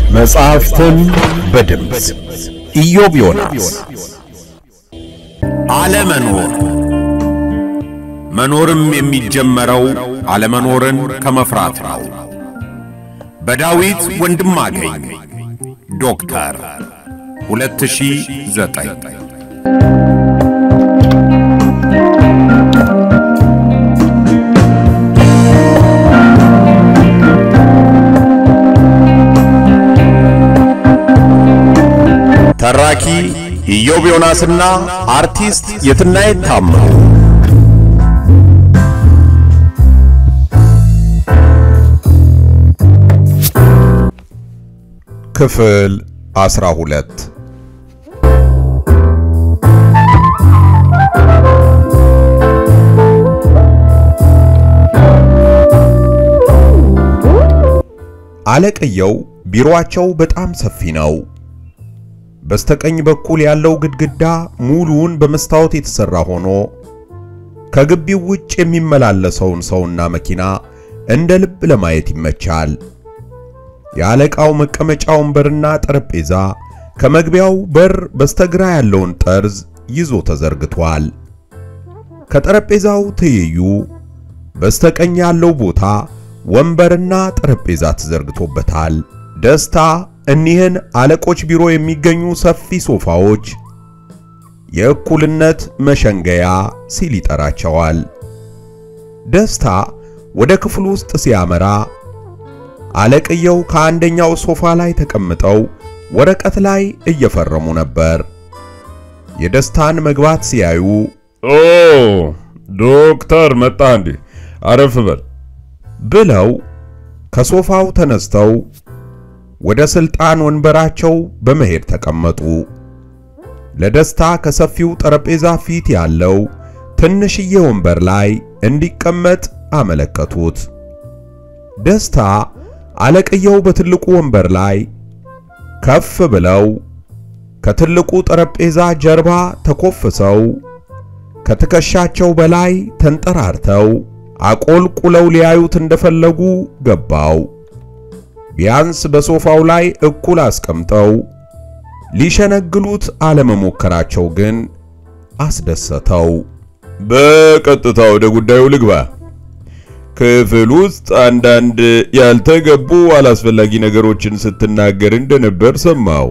መጽሐፍትን በድምፅ ኢዮብ ዮናስ። አለመኖር መኖርም የሚጀመረው አለመኖርን ከመፍራት ነው። በዳዊት ወንድማገኝ ዶክተር 2009 ተራኪ ኢዮብ ዮናስና አርቲስት የትናየት ታምሩ። ክፍል አስራ ሁለት አለቅየው ቢሮአቸው በጣም ሰፊ ነው። በስተቀኝ በኩል ያለው ግድግዳ ሙሉውን በመስታወት የተሰራ ሆኖ ከግቢው ውጭ የሚመላለሰውን ሰውና መኪና እንደ ልብ ለማየት ይመቻል። የአለቃው መቀመጫ ወንበርና ጠረጴዛ ከመግቢያው በር በስተግራ ያለውን ጠርዝ ይዞ ተዘርግቷል። ከጠረጴዛው ትይዩ በስተቀኝ ያለው ቦታ ወንበርና ጠረጴዛ ተዘርግቶበታል። ደስታ እኒህን አለቆች ቢሮ የሚገኙ ሰፊ ሶፋዎች የእኩልነት መሸንገያ ሲል ይጠራቸዋል። ደስታ ወደ ክፍሉ ውስጥ ሲያመራ አለቅየው ከአንደኛው ሶፋ ላይ ተቀምጠው ወረቀት ላይ እየፈረሙ ነበር። የደስታን መግባት ሲያዩ ኦ ዶክተር መጣ እንዴ? አረፍ በል ብለው ከሶፋው ተነስተው ወደ ስልጣን ወንበራቸው በመሄድ ተቀመጡ። ለደስታ ከሰፊው ጠረጴዛ ፊት ያለው ትንሽዬ ወንበር ላይ እንዲቀመጥ አመለከቱት። ደስታ አለቅየው በትልቁ ወንበር ላይ ከፍ ብለው ከትልቁ ጠረጴዛ ጀርባ ተኮፍሰው ከትከሻቸው በላይ ተንጠራርተው አቆልቁለው ሊያዩት እንደፈለጉ ገባው። ቢያንስ በሶፋው ላይ እኩል አስቀምጠው ሊሸነግሉት አለመሞከራቸው ግን አስደሰተው። በቀጥታ ወደ ጉዳዩ ልግባ። ክፍል ውስጥ አንዳንድ ያልተገቡ አላስፈላጊ ነገሮችን ስትናገር እንደነበር ሰማው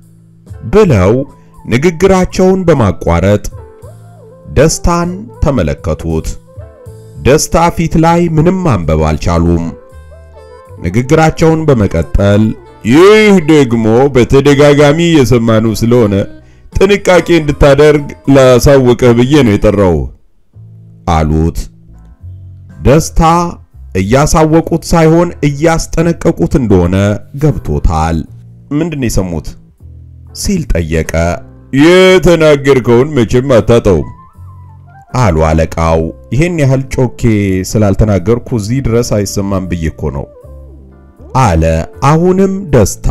ብለው ንግግራቸውን በማቋረጥ ደስታን ተመለከቱት። ደስታ ፊት ላይ ምንም ማንበብ አልቻሉም። ንግግራቸውን በመቀጠል ይህ ደግሞ በተደጋጋሚ የሰማነው ስለሆነ ጥንቃቄ እንድታደርግ ላሳውቅህ ብዬ ነው የጠራው አሉት። ደስታ እያሳወቁት ሳይሆን እያስጠነቀቁት እንደሆነ ገብቶታል። ምንድነው የሰሙት ሲል ጠየቀ። የተናገርከውን መቼም አታጣውም አሉ አለቃው። ይሄን ያህል ጮኬ ስላልተናገርኩ እዚህ ድረስ አይሰማም ብዬ እኮ ነው አለ። አሁንም ደስታ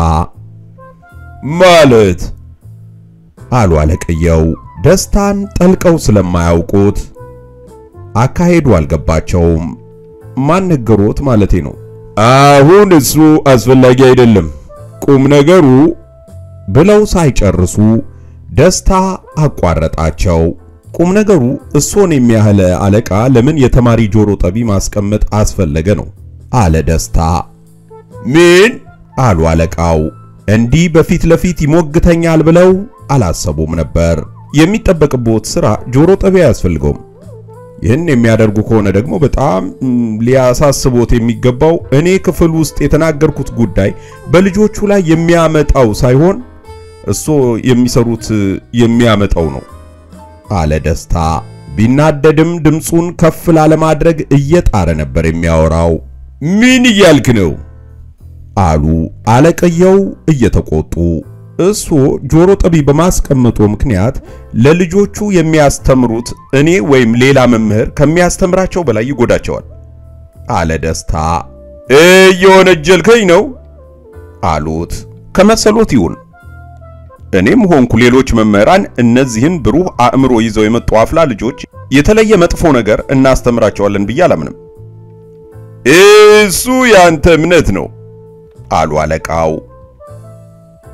ማለት አሉ አለቅየው። ደስታን ጠልቀው ስለማያውቁት አካሄዱ አልገባቸውም። ማን ነገሮት ማለቴ ነው። አሁን እሱ አስፈላጊ አይደለም። ቁም ነገሩ ብለው ሳይጨርሱ ደስታ አቋረጣቸው። ቁም ነገሩ እሶን የሚያህል አለቃ ለምን የተማሪ ጆሮ ጠቢ ማስቀመጥ አስፈለገ ነው አለ ደስታ። ምን አሉ አለቃው። እንዲህ በፊት ለፊት ይሞግተኛል ብለው አላሰቡም ነበር። የሚጠበቅቦት ስራ ጆሮ ጠቢ አያስፈልገውም። ይህን የሚያደርጉ ከሆነ ደግሞ በጣም ሊያሳስቦት የሚገባው እኔ ክፍል ውስጥ የተናገርኩት ጉዳይ በልጆቹ ላይ የሚያመጣው ሳይሆን እሶ የሚሰሩት የሚያመጣው ነው አለ ደስታ። ቢናደድም ድምፁን ከፍ ላለማድረግ እየጣረ ነበር የሚያወራው። ምን እያልክ ነው? አሉ አለቅየው እየተቆጡ። እሱ ጆሮ ጠቢ በማስቀመጡ ምክንያት ለልጆቹ የሚያስተምሩት እኔ ወይም ሌላ መምህር ከሚያስተምራቸው በላይ ይጎዳቸዋል አለ ደስታ። እየወነጀልከኝ ነው አሉት። ከመሰሎት ይሁን እኔም ሆንኩ ሌሎች መምህራን እነዚህን ብሩህ አእምሮ ይዘው የመጡ አፍላ ልጆች የተለየ መጥፎ ነገር እናስተምራቸዋለን ብዬ አላምንም እሱ ያንተ እምነት ነው አሉ አለቃው።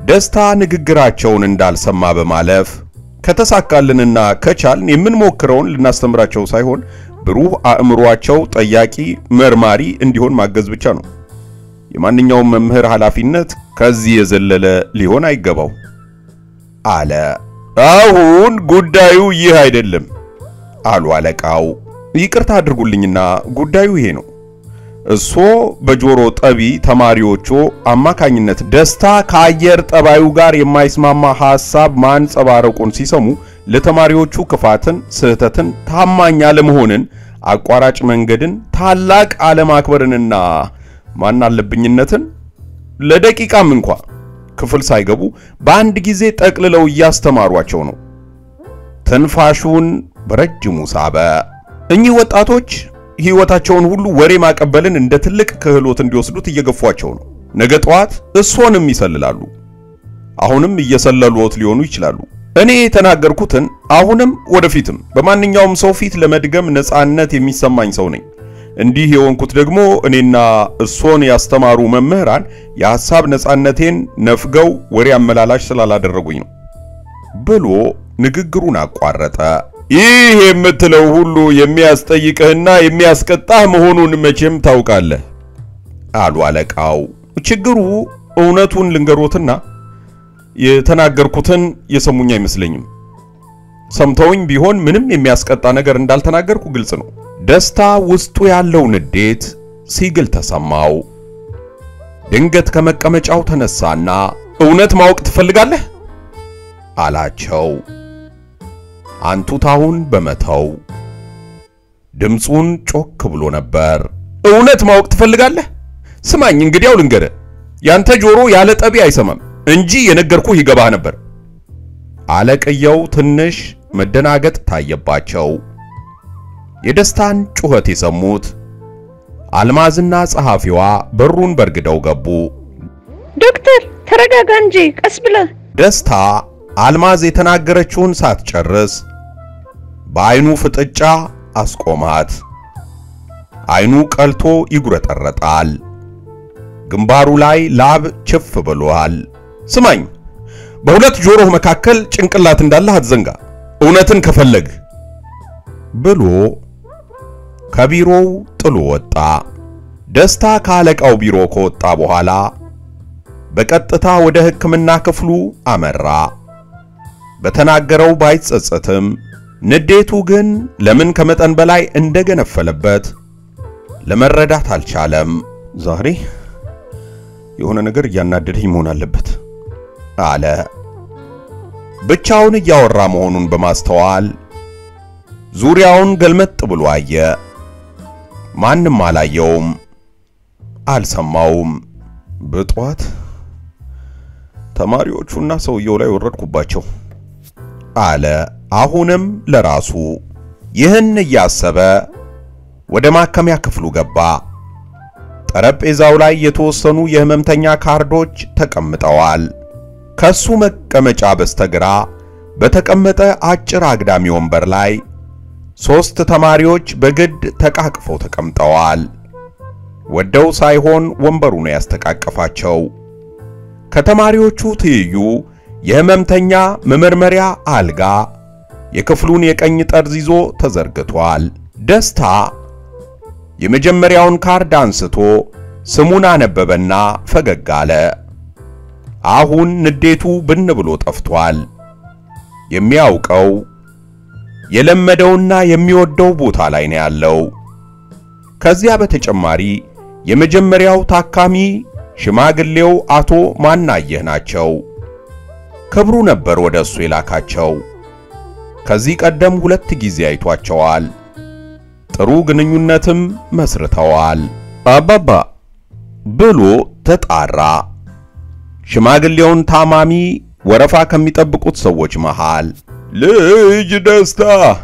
ደስታ ንግግራቸውን እንዳልሰማ በማለፍ ከተሳካልንና ከቻልን የምንሞክረውን ልናስተምራቸው ሳይሆን ብሩህ አእምሯቸው ጠያቂ፣ መርማሪ እንዲሆን ማገዝ ብቻ ነው። የማንኛውም መምህር ኃላፊነት ከዚህ የዘለለ ሊሆን አይገባው አለ። አሁን ጉዳዩ ይህ አይደለም አሉ አለቃው። ይቅርታ አድርጉልኝና ጉዳዩ ይሄ ነው። እሶ በጆሮ ጠቢ ተማሪዎቹ አማካኝነት ደስታ ከአየር ጠባዩ ጋር የማይስማማ ሐሳብ ማንጸባረቁን ሲሰሙ ለተማሪዎቹ ክፋትን፣ ስህተትን፣ ታማኝ አለመሆንን፣ አቋራጭ መንገድን፣ ታላቅ አለማክበርንና ማን አለብኝነትን ለደቂቃም እንኳ ክፍል ሳይገቡ በአንድ ጊዜ ጠቅልለው እያስተማሯቸው ነው። ትንፋሹን በረጅሙ ሳበ። እኚህ ወጣቶች ሕይወታቸውን ሁሉ ወሬ ማቀበልን እንደ ትልቅ ክህሎት እንዲወስዱት እየገፏቸው ነው። ነገ ጠዋት እሶንም ይሰልላሉ። አሁንም እየሰለሉት ሊሆኑ ይችላሉ። እኔ የተናገርኩትን አሁንም ወደፊትም በማንኛውም ሰው ፊት ለመድገም ነፃነት የሚሰማኝ ሰው ነኝ። እንዲህ የሆንኩት ደግሞ እኔና እሶን ያስተማሩ መምህራን የሐሳብ ነፃነቴን ነፍገው ወሬ አመላላሽ ስላላደረጉኝ ነው ብሎ ንግግሩን አቋረጠ። ይህ የምትለው ሁሉ የሚያስጠይቅህና የሚያስቀጣህ መሆኑን መቼም ታውቃለህ አሉ አለቃው። ችግሩ እውነቱን ልንገሮትና የተናገርኩትን የሰሙኝ አይመስለኝም። ሰምተውኝ ቢሆን ምንም የሚያስቀጣ ነገር እንዳልተናገርኩ ግልጽ ነው። ደስታ ውስጡ ያለው ንዴት ሲግል ተሰማው። ድንገት ከመቀመጫው ተነሳና እውነት ማወቅ ትፈልጋለህ አላቸው። አንቱታውን በመተው ድምፁን ጮክ ብሎ ነበር። እውነት ማወቅ ትፈልጋለህ? ስማኝ እንግዲያው ልንገርህ፣ ያንተ ጆሮ ያለ ጠቢ አይሰማም እንጂ የነገርኩህ ይገባህ ነበር። አለቅየው ትንሽ መደናገጥ ታየባቸው። የደስታን ጩኸት የሰሙት አልማዝና ጸሐፊዋ በሩን በርግደው ገቡ። ዶክተር ተረጋጋ እንጂ ቀስ ብለህ። ደስታ አልማዝ የተናገረችውን ሳትጨርስ በዓይኑ ፍጥጫ አስቆማት። ዓይኑ ቀልቶ ይጉረጠረጣል። ግንባሩ ላይ ላብ ችፍ ብሏል። ስማኝ፣ በሁለት ጆሮህ መካከል ጭንቅላት እንዳለህ አትዘንጋ፣ እውነትን ከፈለግህ ብሎ ከቢሮው ጥሎ ወጣ። ደስታ ከአለቃው ቢሮ ከወጣ በኋላ በቀጥታ ወደ ሕክምና ክፍሉ አመራ። በተናገረው ባይጸጸትም ንዴቱ ግን ለምን ከመጠን በላይ እንደገነፈለበት ለመረዳት አልቻለም። ዛሬ የሆነ ነገር እያናደደኝ መሆን አለበት አለ። ብቻውን እያወራ መሆኑን በማስተዋል ዙሪያውን ገልመጥ ብሎ አየ። ማንም አላየውም፣ አልሰማውም። በጠዋት ተማሪዎቹና ሰውየው ላይ ወረድኩባቸው አለ። አሁንም ለራሱ ይህን እያሰበ ወደ ማከሚያ ክፍሉ ገባ። ጠረጴዛው ላይ የተወሰኑ የህመምተኛ ካርዶች ተቀምጠዋል። ከሱ መቀመጫ በስተግራ በተቀመጠ አጭር አግዳሚ ወንበር ላይ ሦስት ተማሪዎች በግድ ተቃቅፈው ተቀምጠዋል። ወደው ሳይሆን ወንበሩ ነው ያስተቃቀፋቸው። ከተማሪዎቹ ትይዩ የህመምተኛ መመርመሪያ አልጋ የክፍሉን የቀኝ ጠርዝ ይዞ ተዘርግቷል። ደስታ የመጀመሪያውን ካርድ አንስቶ ስሙን አነበበና ፈገግ አለ። አሁን ንዴቱ ብን ብሎ ጠፍቷል። የሚያውቀው የለመደውና የሚወደው ቦታ ላይ ነው ያለው። ከዚያ በተጨማሪ የመጀመሪያው ታካሚ ሽማግሌው አቶ ማናየህ ናቸው። ክብሩ ነበር ወደ እሱ የላካቸው። ከዚህ ቀደም ሁለት ጊዜ አይቷቸዋል። ጥሩ ግንኙነትም መስርተዋል። አባባ ብሎ ተጣራ። ሽማግሌውን ታማሚ ወረፋ ከሚጠብቁት ሰዎች መሃል ልጅ ደስታ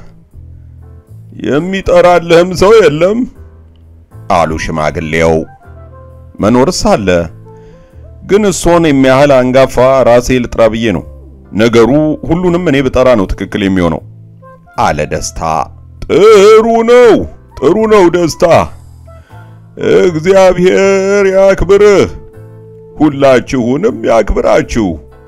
የሚጠራልህም ሰው የለም አሉ ሽማግሌው። መኖርስ አለ፣ ግን እሶን የሚያህል አንጋፋ ራሴ ልጥራ ብዬ ነው። ነገሩ ሁሉንም እኔ ብጠራ ነው ትክክል የሚሆነው አለ ደስታ። ጥሩ ነው፣ ጥሩ ነው ደስታ። እግዚአብሔር ያክብርህ፣ ሁላችሁንም ያክብራችሁ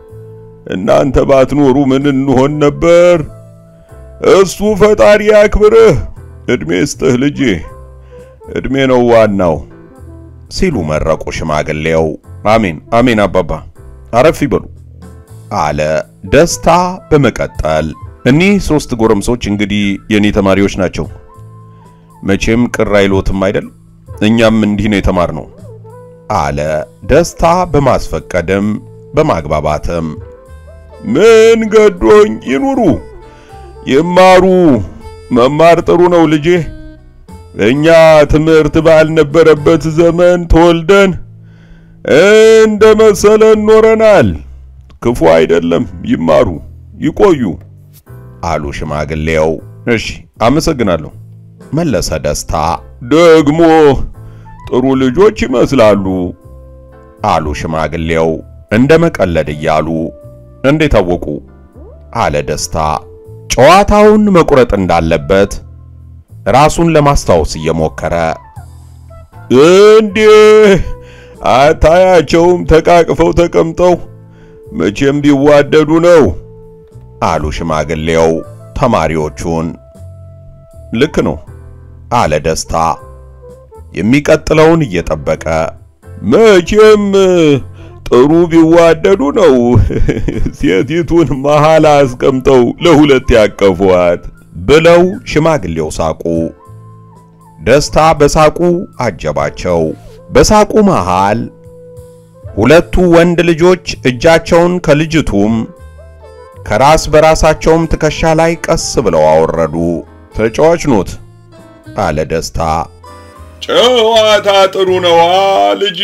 እናንተ ባትኖሩ ምን እንሆን ነበር? እሱ ፈጣሪ ያክብርህ፣ እድሜ ስጥህ ልጄ፣ እድሜ ነው ዋናው ሲሉ መረቁ ሽማግሌው። አሜን አሜን አባባ አረፍ ይበሉ አለ ደስታ በመቀጠል እኒህ ሶስት ጎረምሶች እንግዲህ የኔ ተማሪዎች ናቸው። መቼም ቅር አይሎትም አይደል? እኛም እንዲህ ነው የተማርነው አለ ደስታ በማስፈቀድም በማግባባትም። ምን ገዶኝ ይኑሩ፣ ይማሩ። መማር ጥሩ ነው ልጄ። እኛ ትምህርት ባልነበረበት ዘመን ተወልደን እንደ መሰለን ኖረናል። ክፉ አይደለም፣ ይማሩ፣ ይቆዩ አሉ ሽማግሌው። እሺ አመሰግናለሁ መለሰ ደስታ። ደግሞ ጥሩ ልጆች ይመስላሉ አሉ ሽማግሌው እንደ መቀለድ እያሉ። እንዴት አወቁ? አለ ደስታ ጨዋታውን መቁረጥ እንዳለበት ራሱን ለማስታወስ እየሞከረ። እንዴ አታያቸውም? ተቃቅፈው ተቀምጠው መቼም ቢዋደዱ ነው አሉ ሽማግሌው ተማሪዎቹን። ልክ ነው አለ ደስታ የሚቀጥለውን እየጠበቀ። መቼም ጥሩ ቢዋደዱ ነው ሴቲቱን መሃል አስቀምጠው ለሁለት ያቀፏት ብለው ሽማግሌው ሳቁ። ደስታ በሳቁ አጀባቸው። በሳቁ መሃል ሁለቱ ወንድ ልጆች እጃቸውን ከልጅቱም ከራስ በራሳቸውም ትከሻ ላይ ቀስ ብለው አወረዱ። ተጫዋች ኖት አለ ደስታ። ጨዋታ ጥሩ ነዋ ልጄ።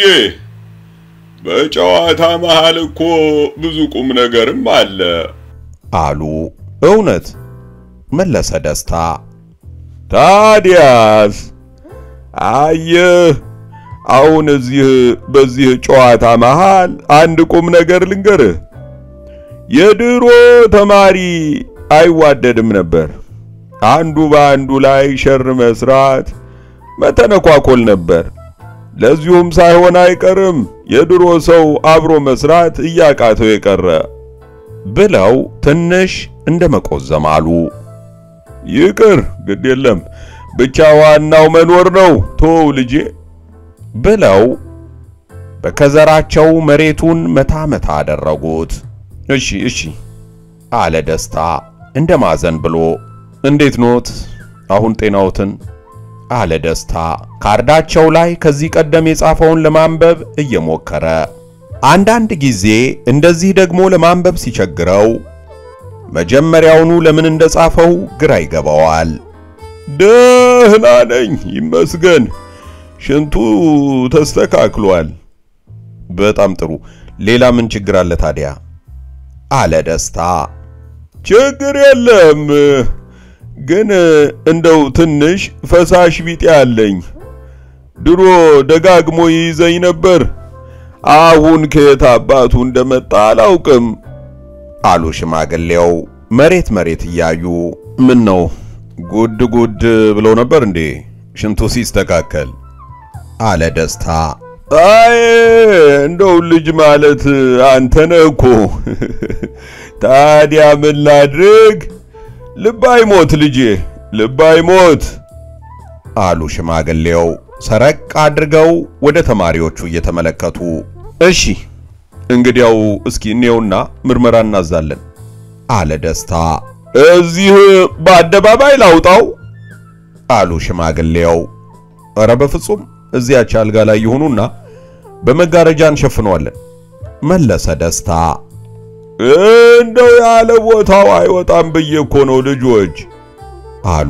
በጨዋታ መሃል እኮ ብዙ ቁም ነገርም አለ አሉ። እውነት መለሰ ደስታ። ታዲያስ አየህ፣ አሁን እዚህ በዚህ ጨዋታ መሃል አንድ ቁም ነገር ልንገርህ። የድሮ ተማሪ አይዋደድም ነበር። አንዱ በአንዱ ላይ ሸር መስራት፣ መተነኳኮል ነበር። ለዚሁም ሳይሆን አይቀርም የድሮ ሰው አብሮ መስራት እያቃተው የቀረ ብለው ትንሽ እንደ መቆዘም አሉ። ይቅር ግድ የለም ብቻ ዋናው መኖር ነው ተወው ልጄ ብለው በከዘራቸው መሬቱን መታ መታ አደረጉት። እሺ እሺ አለ ደስታ እንደ ማዘን ብሎ። እንዴት ኖት አሁን ጤናዎትን? አለ ደስታ ካርዳቸው ላይ ከዚህ ቀደም የጻፈውን ለማንበብ እየሞከረ። አንዳንድ ጊዜ እንደዚህ ደግሞ ለማንበብ ሲቸግረው መጀመሪያውኑ ለምን እንደጻፈው ግራ ይገባዋል። ደህና ነኝ ይመስገን፣ ሽንቱ ተስተካክሏል። በጣም ጥሩ። ሌላ ምን ችግር አለ ታዲያ? አለ ደስታ። ችግር የለም ግን እንደው ትንሽ ፈሳሽ ቢጤ አለኝ። ድሮ ደጋግሞ ይይዘኝ ነበር። አሁን ከየት አባቱ እንደመጣ አላውቅም አሉ ሽማግሌው መሬት መሬት እያዩ። ምን ነው ጉድ ጉድ ብለው ነበር እንዴ ሽንቱ ሲስተካከል? አለ ደስታ። አይ እንደው ልጅ ማለት አንተ ነህ እኮ። ታዲያ ምን ላድርግ? ልብ አይሞት ልጄ፣ ልብ አይሞት አሉ ሽማግሌው ሰረቅ አድርገው ወደ ተማሪዎቹ እየተመለከቱ። እሺ እንግዲያው እስኪ እኔውና ምርመራ እናዛለን አለ ደስታ። እዚህ በአደባባይ ላውጣው አሉ ሽማግሌው። ኧረ በፍጹም እዚያች አልጋ ላይ ይሁኑና በመጋረጃ እንሸፍነዋለን መለሰ ደስታ። እንደው ያለ ቦታው አይወጣም ብዬ እኮ ነው ልጆች አሉ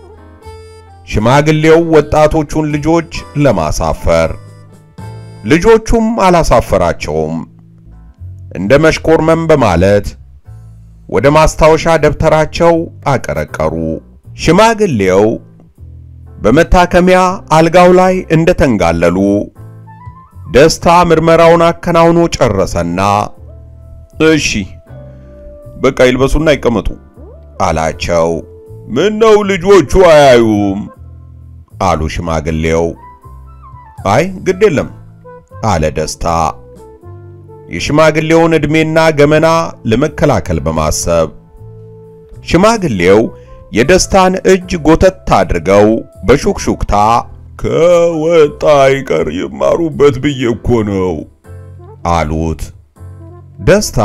ሽማግሌው ወጣቶቹን ልጆች ለማሳፈር። ልጆቹም አላሳፈራቸውም። እንደ መሽኮርመም በማለት ወደ ማስታወሻ ደብተራቸው አቀረቀሩ። ሽማግሌው በመታከሚያ አልጋው ላይ እንደተንጋለሉ ደስታ ምርመራውን አከናውኖ ጨረሰና እሺ በቃ ይልበሱና ይቀመጡ አላቸው። ምን ነው ልጆቹ አያዩም? አሉ ሽማግሌው። አይ ግድ የለም አለ ደስታ። የሽማግሌውን ዕድሜና ገመና ለመከላከል በማሰብ ሽማግሌው የደስታን እጅ ጎተት አድርገው በሹክሹክታ ከወጣ አይቀር ይማሩበት ብዬ እኮ ነው አሉት። ደስታ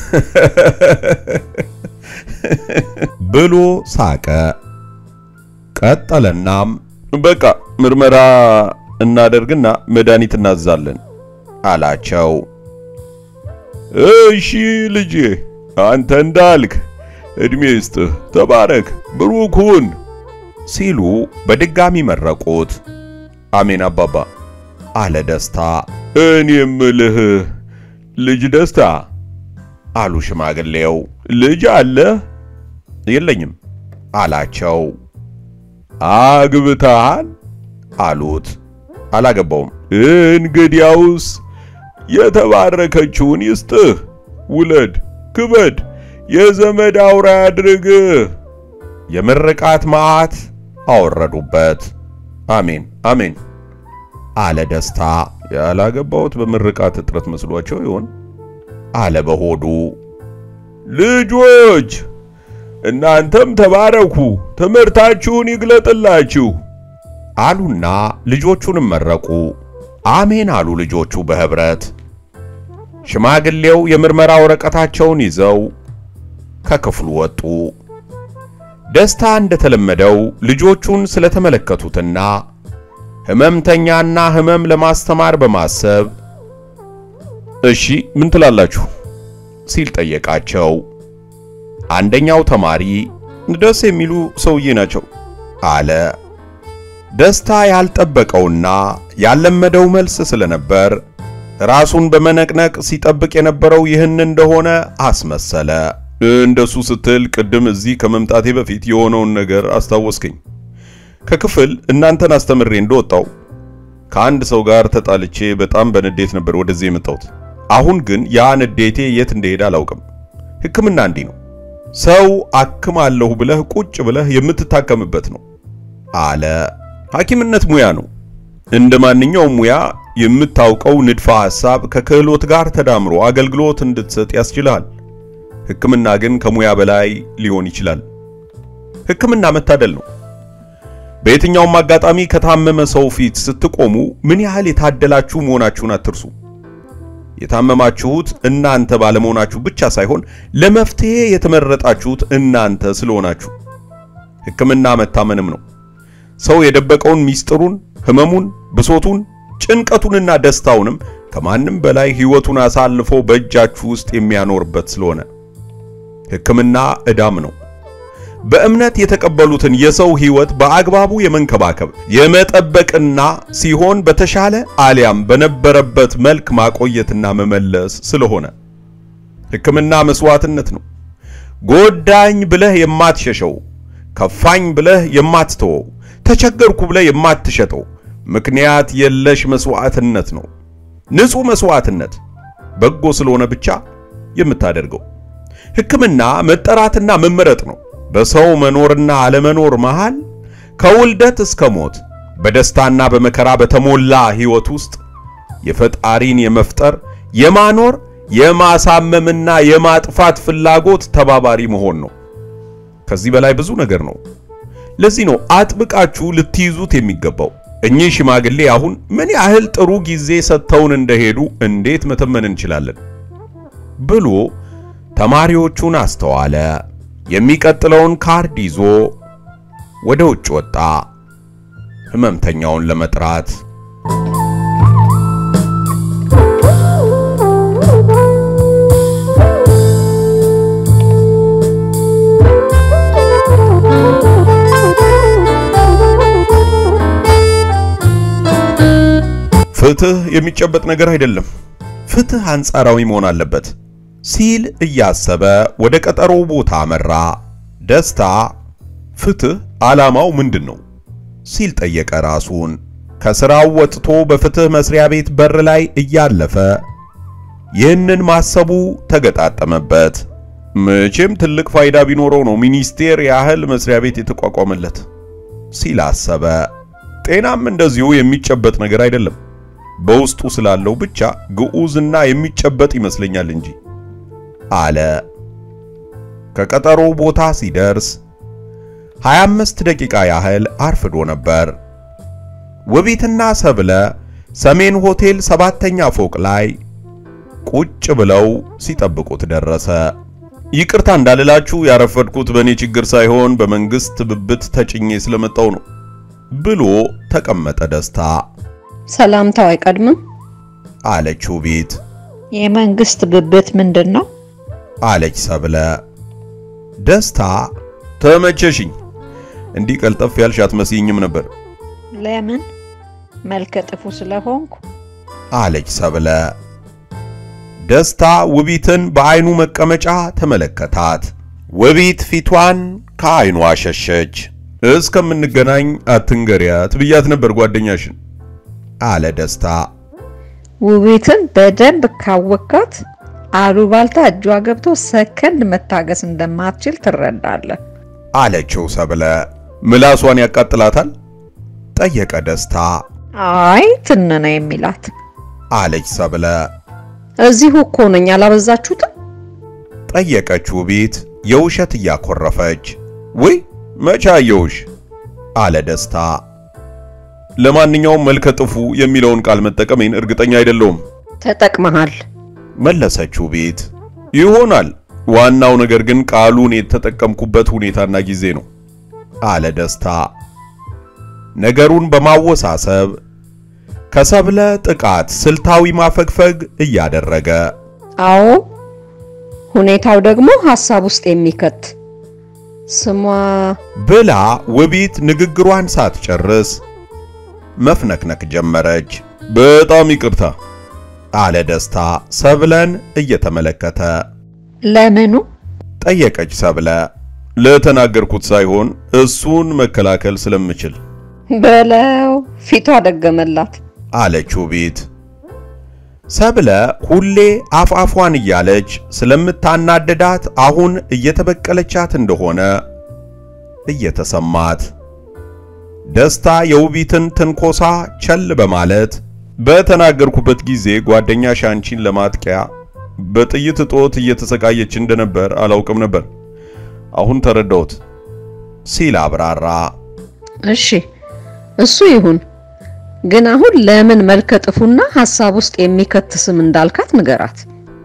ብሎ ሳቀ። ቀጠለናም በቃ ምርመራ እናደርግና መድኃኒት እናዛለን አላቸው። እሺ ልጄ፣ አንተ እንዳልክ እድሜ ይስጥህ፣ ተባረክ፣ ብሩክ ሁን ሲሉ በድጋሚ መረቁት። አሜን አባባ አለ ደስታ። እኔ የምልህ ልጅ ደስታ አሉ ሽማግሌው። ልጅ አለህ? የለኝም አላቸው። አግብተሃል? አሉት። አላገባውም። እንግዲያውስ የተባረከችውን ይስጥህ፣ ውለድ፣ ክበድ፣ የዘመድ አውራ ያድርግህ። የምርቃት መዓት አወረዱበት። አሜን አሜን አለ ደስታ። ያላገባሁት በምርቃት እጥረት መስሏቸው ይሆን አለ በሆዱ። ልጆች እናንተም ተባረኩ፣ ትምህርታችሁን ይግለጥላችሁ አሉና ልጆቹንም መረቁ። አሜን አሉ ልጆቹ በህብረት። ሽማግሌው የምርመራ ወረቀታቸውን ይዘው ከክፍሉ ወጡ። ደስታ እንደተለመደው ልጆቹን ስለተመለከቱትና ህመምተኛና ህመም ለማስተማር በማሰብ እሺ ምን ትላላችሁ ሲል ጠየቃቸው። አንደኛው ተማሪ ደስ የሚሉ ሰውዬ ናቸው አለ። ደስታ ያልጠበቀውና ያልለመደው መልስ ስለነበር ራሱን በመነቅነቅ ሲጠብቅ የነበረው ይህን እንደሆነ አስመሰለ። እንደሱ ስትል ቅድም እዚህ ከመምጣቴ በፊት የሆነውን ነገር አስታወስከኝ። ከክፍል እናንተን አስተምሬ እንደወጣው ከአንድ ሰው ጋር ተጣልቼ በጣም በንዴት ነበር ወደዚህ የመጣሁት። አሁን ግን ያ ንዴቴ የት እንደሄደ አላውቅም። ሕክምና እንዲህ ነው። ሰው አክማለሁ ብለህ ቁጭ ብለህ የምትታከምበት ነው አለ። ሐኪምነት ሙያ ነው። እንደ ማንኛውም ሙያ የምታውቀው ንድፈ ሐሳብ ከክህሎት ጋር ተዳምሮ አገልግሎት እንድትሰጥ ያስችልሃል። ሕክምና ግን ከሙያ በላይ ሊሆን ይችላል። ሕክምና መታደል ነው። በየትኛውም አጋጣሚ ከታመመ ሰው ፊት ስትቆሙ ምን ያህል የታደላችሁ መሆናችሁን አትርሱ። የታመማችሁት እናንተ ባለመሆናችሁ ብቻ ሳይሆን ለመፍትሄ የተመረጣችሁት እናንተ ስለሆናችሁ። ሕክምና መታመንም ነው። ሰው የደበቀውን ሚስጥሩን፣ ህመሙን፣ ብሶቱን፣ ጭንቀቱንና ደስታውንም ከማንም በላይ ሕይወቱን አሳልፎ በእጃችሁ ውስጥ የሚያኖርበት ስለሆነ ሕክምና ዕዳም ነው። በእምነት የተቀበሉትን የሰው ሕይወት በአግባቡ የመንከባከብ የመጠበቅና ሲሆን በተሻለ አሊያም በነበረበት መልክ ማቆየትና መመለስ ስለሆነ ሕክምና መስዋዕትነት ነው። ጎዳኝ ብለህ የማትሸሸው፣ ከፋኝ ብለህ የማትተወው፣ ተቸገርኩ ብለህ የማትሸጠው ምክንያት የለሽ መስዋዕትነት ነው። ንጹሕ መስዋዕትነት በጎ ስለሆነ ብቻ የምታደርገው ሕክምና መጠራትና መመረጥ ነው። በሰው መኖርና አለመኖር መሃል ከውልደት እስከ ሞት በደስታና በመከራ በተሞላ ሕይወት ውስጥ የፈጣሪን የመፍጠር የማኖር የማሳመምና የማጥፋት ፍላጎት ተባባሪ መሆን ነው። ከዚህ በላይ ብዙ ነገር ነው። ለዚህ ነው አጥብቃችሁ ልትይዙት የሚገባው። እኚህ ሽማግሌ አሁን ምን ያህል ጥሩ ጊዜ ሰጥተውን እንደሄዱ እንዴት መተመን እንችላለን? ብሎ ተማሪዎቹን አስተዋለ። የሚቀጥለውን ካርድ ይዞ ወደ ውጭ ወጣ፣ ህመምተኛውን ለመጥራት። ፍትህ የሚጨበጥ ነገር አይደለም። ፍትህ አንጻራዊ መሆን አለበት ሲል እያሰበ ወደ ቀጠሮው ቦታ አመራ። ደስታ ፍትህ ዓላማው ምንድን ነው ሲል ጠየቀ ራሱን። ከስራው ወጥቶ በፍትህ መስሪያ ቤት በር ላይ እያለፈ ይህንን ማሰቡ ተገጣጠመበት። መቼም ትልቅ ፋይዳ ቢኖረው ነው ሚኒስቴር ያህል መስሪያ ቤት የተቋቋመለት ሲል አሰበ። ጤናም እንደዚሁ የሚጨበጥ ነገር አይደለም። በውስጡ ስላለው ብቻ ግዑዝና የሚጨበጥ ይመስለኛል እንጂ አለ። ከቀጠሮ ቦታ ሲደርስ 25 ደቂቃ ያህል አርፍዶ ነበር። ውቢትና ሰብለ ሰሜን ሆቴል ሰባተኛ ፎቅ ላይ ቁጭ ብለው ሲጠብቁት ደረሰ። ይቅርታ እንዳልላችሁ ያረፈድኩት በእኔ ችግር ሳይሆን በመንግስት ብብት ተጭኜ ስለመጣው ነው ብሎ ተቀመጠ። ደስታ ሰላምታው አይቀድምም? አለች ውቢት። የመንግስት ብብት ምንድን ነው? አለች ሰብለ። ደስታ ተመቸሽኝ። እንዲህ ቀልጠፍ ያልሽ አትመስይኝም ነበር። ለምን? መልከ ጥፉ ስለሆንኩ? አለች ሰብለ። ደስታ ውቢትን በአይኑ መቀመጫ ተመለከታት። ውቢት ፊቷን ከአይኑ አሸሸች። እስከምንገናኝ አትንገሪያት ብያት ነበር ጓደኛሽን አለ ደስታ። ውቤትን በደንብ ካወካት አሉባልታ እጇ ገብቶ ሰከንድ መታገስ እንደማትችል ትረዳለህ። አለችው ሰብለ። ምላሷን ያቃጥላታል። ጠየቀ ደስታ። አይ ትንነ የሚላት አለች ሰብለ። እዚሁ እኮ ነኝ፣ አላበዛችሁትም? ጠየቀች ውቢት የውሸት እያኮረፈች። ወይ መቼ አየሁሽ? አለ ደስታ። ለማንኛውም መልከ ጥፉ የሚለውን ቃል መጠቀሜን እርግጠኛ አይደለሁም ተጠቅመሃል። መለሰች ውቢት። ይሆናል። ዋናው ነገር ግን ቃሉን የተጠቀምኩበት ሁኔታና ጊዜ ነው አለ ደስታ ነገሩን በማወሳሰብ ከሰብለ ጥቃት ስልታዊ ማፈግፈግ እያደረገ አዎ፣ ሁኔታው ደግሞ ሐሳብ ውስጥ የሚከት ስሟ ብላ ውቢት ንግግሯን ሳትጨርስ መፍነክነክ ጀመረች። በጣም ይቅርታ አለ ደስታ ሰብለን እየተመለከተ። ለምኑ? ጠየቀች ሰብለ። ለተናገርኩት ሳይሆን እሱን መከላከል ስለምችል በለው ፊቷ ደገመላት። አለች ውቢት። ሰብለ ሁሌ አፍአፏን እያለች ስለምታናደዳት አሁን እየተበቀለቻት እንደሆነ እየተሰማት ደስታ የውቢትን ትንኮሳ ቸል በማለት በተናገርኩበት ጊዜ ጓደኛሽ አንቺን ለማጥቂያ በጥይት እጦት እየተሰቃየች እንደነበር አላውቅም ነበር። አሁን ተረዳሁት ሲል አብራራ። እሺ እሱ ይሁን፣ ግን አሁን ለምን መልከ ጥፉና ሐሳብ ውስጥ የሚከት ስም እንዳልካት ንገራት።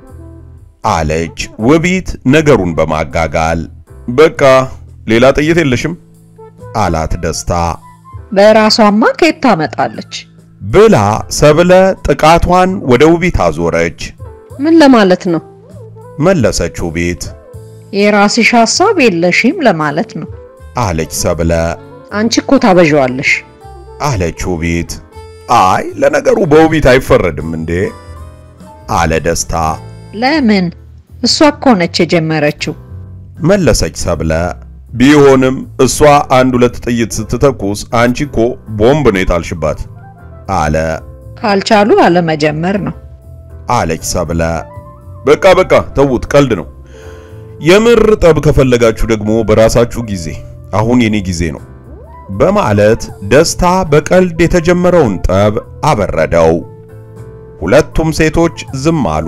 አለች ውቢት ነገሩን በማጋጋል። በቃ ሌላ ጥይት የለሽም አላት ደስታ በራሷማ ከየት ታመጣለች? ብላ ሰብለ ጥቃቷን ወደ ውቢት አዞረች። ምን ለማለት ነው? መለሰች ውቢት። የራስሽ ሐሳብ የለሽም ለማለት ነው። አለች ሰብለ። አንቺ እኮ ታበዣዋለሽ። አለች ውቢት። አይ ለነገሩ በውቢት አይፈረድም እንዴ? አለ ደስታ። ለምን? እሷ እኮ ነች የጀመረችው። መለሰች ሰብለ። ቢሆንም እሷ አንድ ሁለት ጥይት ስትተኩስ አንቺ እኮ ቦምብ ነው የጣልሽባት። አለ ካልቻሉ አለመጀመር ነው። አለች ሰብለ። በቃ በቃ ተዉት፣ ቀልድ ነው። የምር ጠብ ከፈለጋችሁ ደግሞ በራሳችሁ ጊዜ፣ አሁን የኔ ጊዜ ነው በማለት ደስታ በቀልድ የተጀመረውን ጠብ አበረደው። ሁለቱም ሴቶች ዝም አሉ።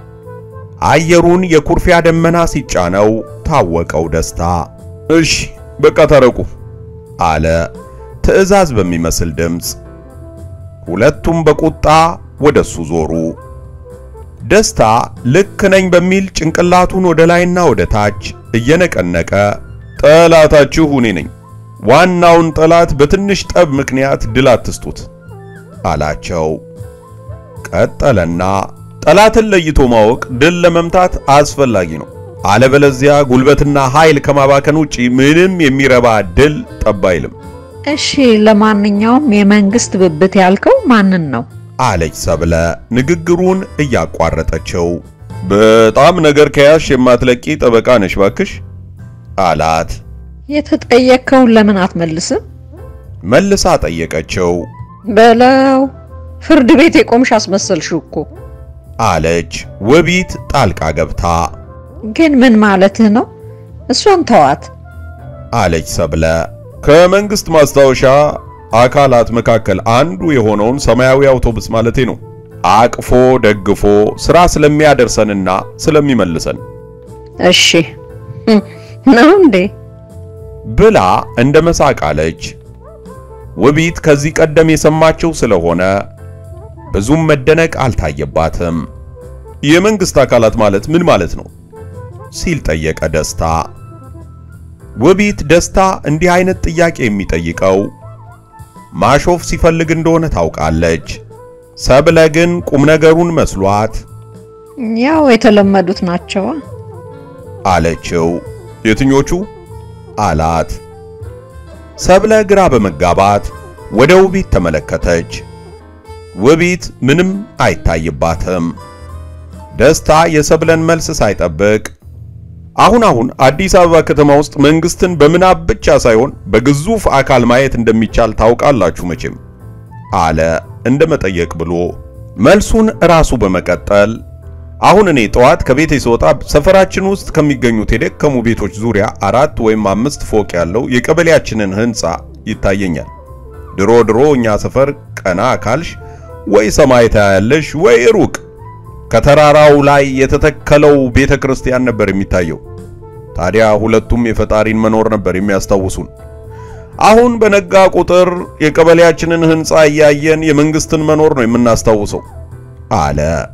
አየሩን የኩርፊያ ደመና ሲጫነው ታወቀው ደስታ። እሺ በቃ ታረቁ አለ ትዕዛዝ በሚመስል ድምፅ። ሁለቱም በቁጣ ወደሱ ዞሩ። ደስታ ልክ ነኝ በሚል ጭንቅላቱን ወደ ላይና ወደ ታች እየነቀነቀ ጠላታችሁ እኔ ነኝ። ዋናውን ጠላት በትንሽ ጠብ ምክንያት ድል አትስጡት አላቸው። ቀጠለና ጠላትን ለይቶ ማወቅ ድል ለመምታት አስፈላጊ ነው። አለበለዚያ ጉልበትና ኃይል ከማባከን ውጪ ምንም የሚረባ ድል ጠብ አይልም። እሺ፣ ለማንኛውም የመንግስት ብብት ያልከው ማንን ነው? አለች ሰብለ ንግግሩን እያቋረጠችው። በጣም ነገር ከያሽ የማትለቂ ጠበቃ ነሽ ባክሽ አላት። የተጠየቅከውን ለምን አትመልስም? መልሳ ጠየቀችው። በለው ፍርድ ቤት የቆምሽ አስመሰልሽው እኮ። አለች ውቢት ጣልቃ ገብታ። ግን ምን ማለትህ ነው? እሷን ተዋት። አለች ሰብለ። ከመንግስት ማስታወሻ አካላት መካከል አንዱ የሆነውን ሰማያዊ አውቶቡስ ማለቴ ነው። አቅፎ ደግፎ ስራ ስለሚያደርሰንና ስለሚመልሰን እሺ ነው እንዴ? ብላ እንደ መሳቅ አለች። ውቢት ከዚህ ቀደም የሰማቸው ስለሆነ ብዙም መደነቅ አልታየባትም። የመንግስት አካላት ማለት ምን ማለት ነው ሲል ጠየቀ ደስታ። ውቢት ደስታ እንዲህ አይነት ጥያቄ የሚጠይቀው ማሾፍ ሲፈልግ እንደሆነ ታውቃለች። ሰብለ ግን ቁም ነገሩን መስሏት ያው የተለመዱት ናቸዋ። አለችው። የትኞቹ አላት። ሰብለ ግራ በመጋባት ወደ ውቢት ተመለከተች። ውቢት ምንም አይታይባትም። ደስታ የሰብለን መልስ ሳይጠብቅ አሁን አሁን አዲስ አበባ ከተማ ውስጥ መንግስትን በምናብ ብቻ ሳይሆን በግዙፍ አካል ማየት እንደሚቻል ታውቃላችሁ መቼም አለ እንደ መጠየቅ ብሎ መልሱን ራሱ በመቀጠል አሁን እኔ ጠዋት ከቤቴ ስወጣ ሰፈራችን ውስጥ ከሚገኙት የደከሙ ቤቶች ዙሪያ አራት ወይም አምስት ፎቅ ያለው የቀበሌያችንን ህንፃ ይታየኛል። ድሮ ድሮ እኛ ሰፈር ቀና ካልሽ ወይ ሰማይ ታያለሽ ወይ ሩቅ ከተራራው ላይ የተተከለው ቤተ ክርስቲያን ነበር የሚታየው። ታዲያ ሁለቱም የፈጣሪን መኖር ነበር የሚያስታውሱን። አሁን በነጋ ቁጥር የቀበሌያችንን ህንፃ እያየን የመንግስትን መኖር ነው የምናስታውሰው አለ።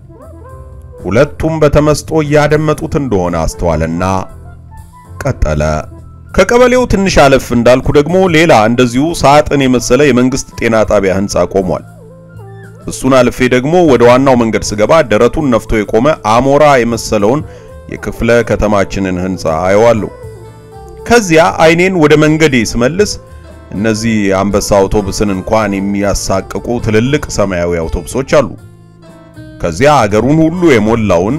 ሁለቱም በተመስጦ እያደመጡት እንደሆነ አስተዋለና ቀጠለ። ከቀበሌው ትንሽ አለፍ እንዳልኩ ደግሞ ሌላ እንደዚሁ ሳጥን የመሰለ የመንግስት ጤና ጣቢያ ህንፃ ቆሟል። እሱን አልፌ ደግሞ ወደ ዋናው መንገድ ስገባ ደረቱን ነፍቶ የቆመ አሞራ የመሰለውን የክፍለ ከተማችንን ህንፃ አየዋለሁ። ከዚያ አይኔን ወደ መንገዴ ስመልስ እነዚህ አንበሳ አውቶቡስን እንኳን የሚያሳቅቁ ትልልቅ ሰማያዊ አውቶቡሶች አሉ። ከዚያ አገሩን ሁሉ የሞላውን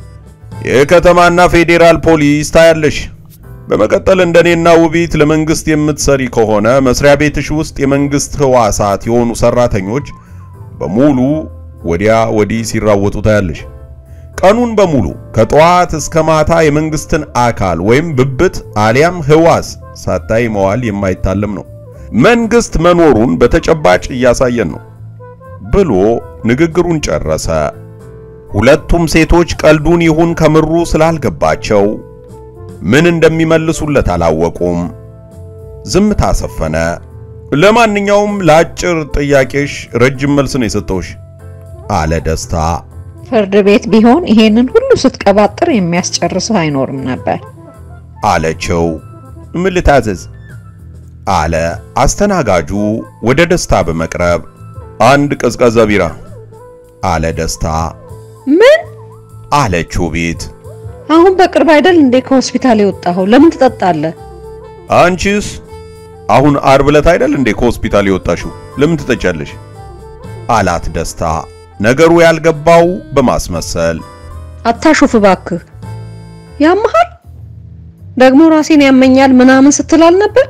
የከተማና ፌዴራል ፖሊስ ታያለሽ። በመቀጠል እንደኔና ውቢት ለመንግስት የምትሰሪ ከሆነ መስሪያ ቤትሽ ውስጥ የመንግስት ህዋሳት የሆኑ ሰራተኞች በሙሉ ወዲያ ወዲህ ሲራወጡ ታያለሽ። ቀኑን በሙሉ ከጠዋት እስከ ማታ የመንግስትን አካል ወይም ብብት አሊያም ህዋስ ሳታይ መዋል የማይታለም ነው። መንግስት መኖሩን በተጨባጭ እያሳየን ነው ብሎ ንግግሩን ጨረሰ። ሁለቱም ሴቶች ቀልዱን ይሁን ከምሩ ስላልገባቸው ምን እንደሚመልሱለት አላወቁም። ዝምታ ሰፈነ። ለማንኛውም ለአጭር ጥያቄሽ ረጅም መልስ ነው የሰጠውሽ አለ ደስታ። ፍርድ ቤት ቢሆን ይሄንን ሁሉ ስትቀባጥር የሚያስጨርስህ አይኖርም ነበር አለችው። ምን ልታዘዝ አለ አስተናጋጁ ወደ ደስታ በመቅረብ አንድ ቀዝቃዛ ቢራ አለ ደስታ። ምን አለችው ቤት አሁን በቅርብ አይደል እንዴ ከሆስፒታል የወጣኸው? ለምን ትጠጣለህ? አንቺስ አሁን አርብ ዕለት አይደል እንዴ ከሆስፒታል የወጣሽው? ለምን ትጠጫለሽ? አላት ደስታ ነገሩ ያልገባው በማስመሰል አታሹፍ እባክህ። ያመሃል ደግሞ ራሴን ያመኛል ምናምን ስትል አልነበር?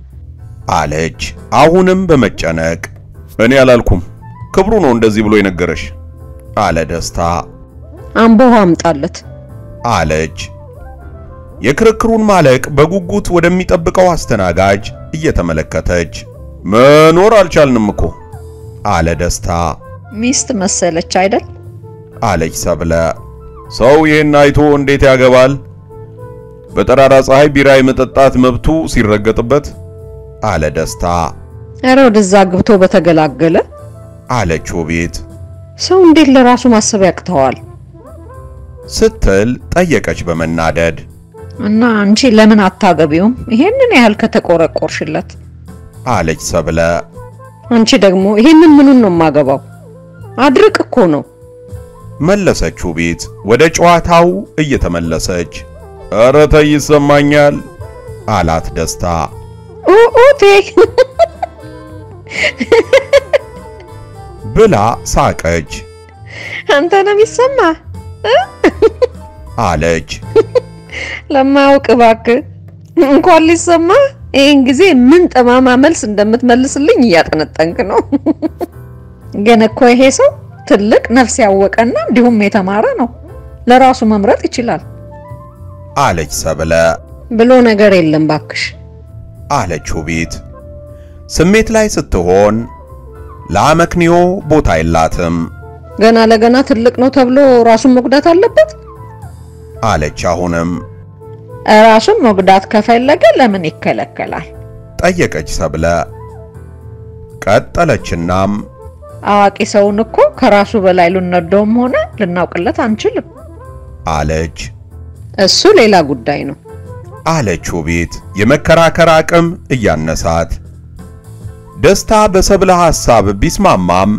አለች አሁንም በመጨነቅ እኔ አላልኩም ክብሩ ነው እንደዚህ ብሎ የነገረሽ አለ ደስታ አምቦ አምጣለት። አለች የክርክሩን ማለቅ በጉጉት ወደሚጠብቀው አስተናጋጅ እየተመለከተች መኖር አልቻልንም እኮ አለ ደስታ ሚስት መሰለች አይደል? አለች ሰብለ ሰው ይህን አይቶ እንዴት ያገባል በጠራራ ፀሐይ ቢራ የመጠጣት መብቱ ሲረገጥበት አለ ደስታ ኧረ ወደዛ ግብቶ በተገላገለ አለች ውቤት ሰው እንዴት ለራሱ ማሰብ ያቅተዋል? ስትል ጠየቀች በመናደድ እና አንቺ ለምን አታገቢውም? ይሄንን ያህል ከተቆረቆርሽለት። አለች ሰብለ አንቺ ደግሞ ይሄንን ምኑን ነው የማገባው? አድርቅ እኮ ነው። መለሰች ውቤት ወደ ጨዋታው እየተመለሰች ኧረ ተይ ይሰማኛል አላት ደስታ ኡኡቴ ብላ ሳቀች አንተ ነው የሚሰማ አለች ለማያውቅ እባክህ እንኳን ሊሰማ ይህን ጊዜ ምን ጠማማ መልስ እንደምትመልስልኝ እያጠነጠንክ ነው። ግን እኮ ይሄ ሰው ትልቅ ነፍስ ያወቀና እንዲሁም የተማረ ነው። ለራሱ መምረጥ ይችላል አለች ሰብለ ብሎ ነገር የለም ባክሽ። አለች ውቤት ስሜት ላይ ስትሆን ለአመክንዮ ቦታ የላትም ገና ለገና ትልቅ ነው ተብሎ ራሱን መጉዳት አለበት? አለች። አሁንም ራሱን መጉዳት ከፈለገ ለምን ይከለከላል? ጠየቀች ሰብለ። ቀጠለችናም አዋቂ ሰውን እኮ ከራሱ በላይ ልንወደውም ሆነ ልናውቅለት አንችልም። አለች እሱ ሌላ ጉዳይ ነው። አለች ውቢት የመከራከር አቅም እያነሳት። ደስታ በሰብለ ሐሳብ ቢስማማም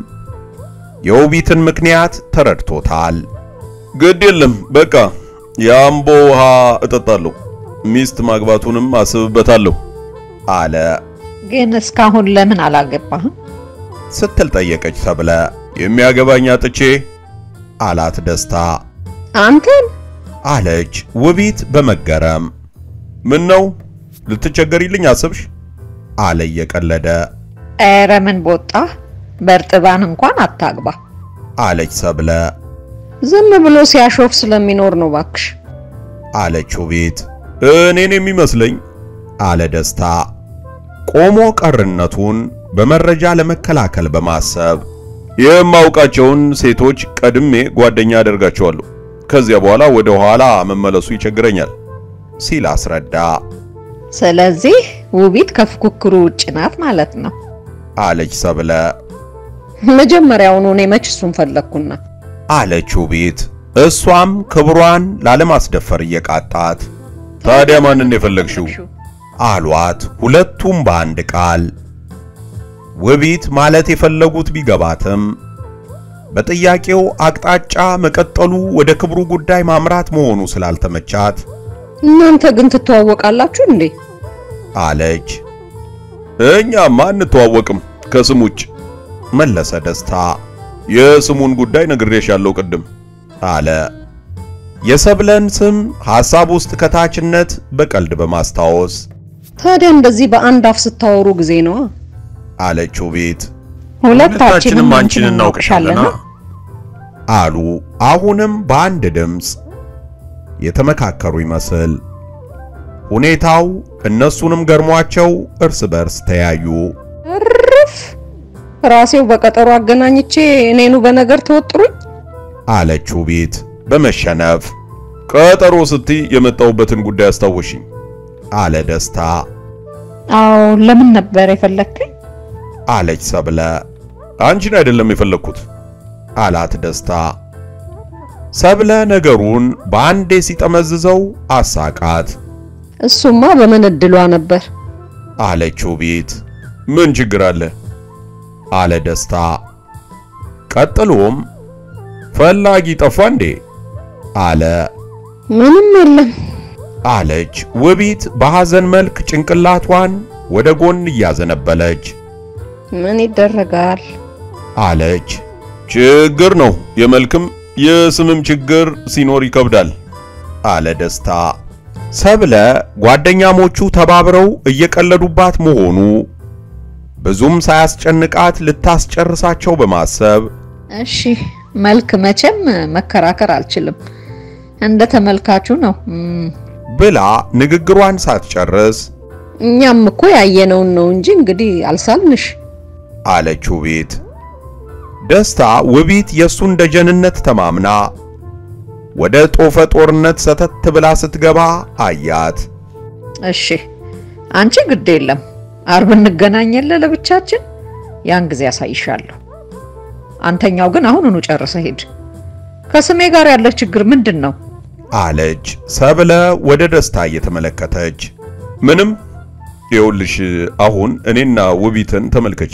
የውቢትን ምክንያት ተረድቶታል። ግድ የለም በቃ የአምቦ ውሃ እጠጣለሁ፣ ሚስት ማግባቱንም አስብበታለሁ አለ ግን እስካሁን ለምን አላገባህም? ስትል ጠየቀች ሰብለ። የሚያገባኝ አጥቼ አላት ደስታ አንተን አለች ውቢት በመገረም ምን ነው ልትቸገሪልኝ አሰብሽ? አለ እየቀለደ ኧረ ምን ቦጣ በእርጥባን እንኳን አታግባ። አለች ሰብለ ዝም ብሎ ሲያሾፍ ስለሚኖር ነው ባክሽ። አለች ውቢት እኔን የሚመስለኝ አለ ደስታ ቆሞ ቀርነቱን በመረጃ ለመከላከል በማሰብ የማውቃቸውን ሴቶች ቀድሜ ጓደኛ አደርጋቸዋለሁ። ከዚያ በኋላ ወደ ኋላ መመለሱ ይቸግረኛል ሲል አስረዳ። ስለዚህ ውቢት ከፉክክሩ ውጭ ናት ማለት ነው። አለች ሰብለ መጀመሪያውኑ እኔ መች እሱን ፈለግኩና አለች ውቢት እሷም ክብሯን ላለማስደፈር እየቃጣት ታዲያ ማንን የፈለግሽው? አሏት ሁለቱም በአንድ ቃል። ውቢት ማለት የፈለጉት ቢገባትም በጥያቄው አቅጣጫ መቀጠሉ ወደ ክብሩ ጉዳይ ማምራት መሆኑ ስላልተመቻት እናንተ ግን ትተዋወቃላችሁ እንዴ? አለች። እኛማ አንተዋወቅም ከስም ውጭ መለሰ ደስታ የስሙን ጉዳይ ነግሬሻለሁ ቅድም አለ። የሰብለን ስም ሐሳብ ውስጥ ከታችነት በቀልድ በማስታወስ ታዲያ እንደዚህ በአንድ አፍ ስታወሩ ጊዜ ነዋ። አለች ውቢት ሁለታችንም አንቺን እናውቅሻለና አሉ አሁንም በአንድ ድምፅ የተመካከሩ ይመስል ሁኔታው እነሱንም ገርሟቸው እርስ በርስ ተያዩ። እርፍ ራሴው በቀጠሮ አገናኝቼ እኔኑ በነገር ተወጥሩኝ። አለች ውቢት በመሸነፍ ቀጠሮ ስትይ የመጣሁበትን ጉዳይ አስታወሽኝ አለ ደስታ አዎ ለምን ነበር የፈለግከኝ? አለች ሰብለ አንቺን አይደለም የፈለግኩት አላት ደስታ ሰብለ ነገሩን በአንዴ ሲጠመዝዘው አሳቃት እሱማ በምን እድሏ ነበር። አለች ውቢት ምን ችግር አለ አለ ደስታ ቀጥሎም ፈላጊ ጠፋ እንዴ አለ ምንም የለም። አለች ውቢት በሐዘን መልክ ጭንቅላቷን ወደ ጎን እያዘነበለች ምን ይደረጋል? አለች ችግር ነው የመልክም የስምም ችግር ሲኖር ይከብዳል አለ ደስታ ሰብለ ጓደኛሞቹ ተባብረው እየቀለዱባት መሆኑ ብዙም ሳያስጨንቃት ልታስጨርሳቸው በማሰብ እሺ መልክ መቼም መከራከር አልችልም። እንደ ተመልካቹ ነው። እም፣ ብላ ንግግሯን ሳትጨርስ እኛም እኮ ያየነውን ነው እንጂ እንግዲህ አልሳልንሽ። አለች ውቢት። ደስታ ውቢት የእሱን ደጀንነት ተማምና ወደ ጦፈ ጦርነት ሰተት ብላ ስትገባ አያት። እሺ አንቺ ግድ የለም አርብ እንገናኘለ ለብቻችን፣ ያን ጊዜ ያሳይሻለሁ። አንተኛው ግን አሁኑኑ ጨርሰህ ሂድ። ከስሜ ጋር ያለህ ችግር ምንድን ነው? አለች ሰብለ ወደ ደስታ እየተመለከተች። ምንም ይኸውልሽ አሁን እኔና ውቢትን ተመልከች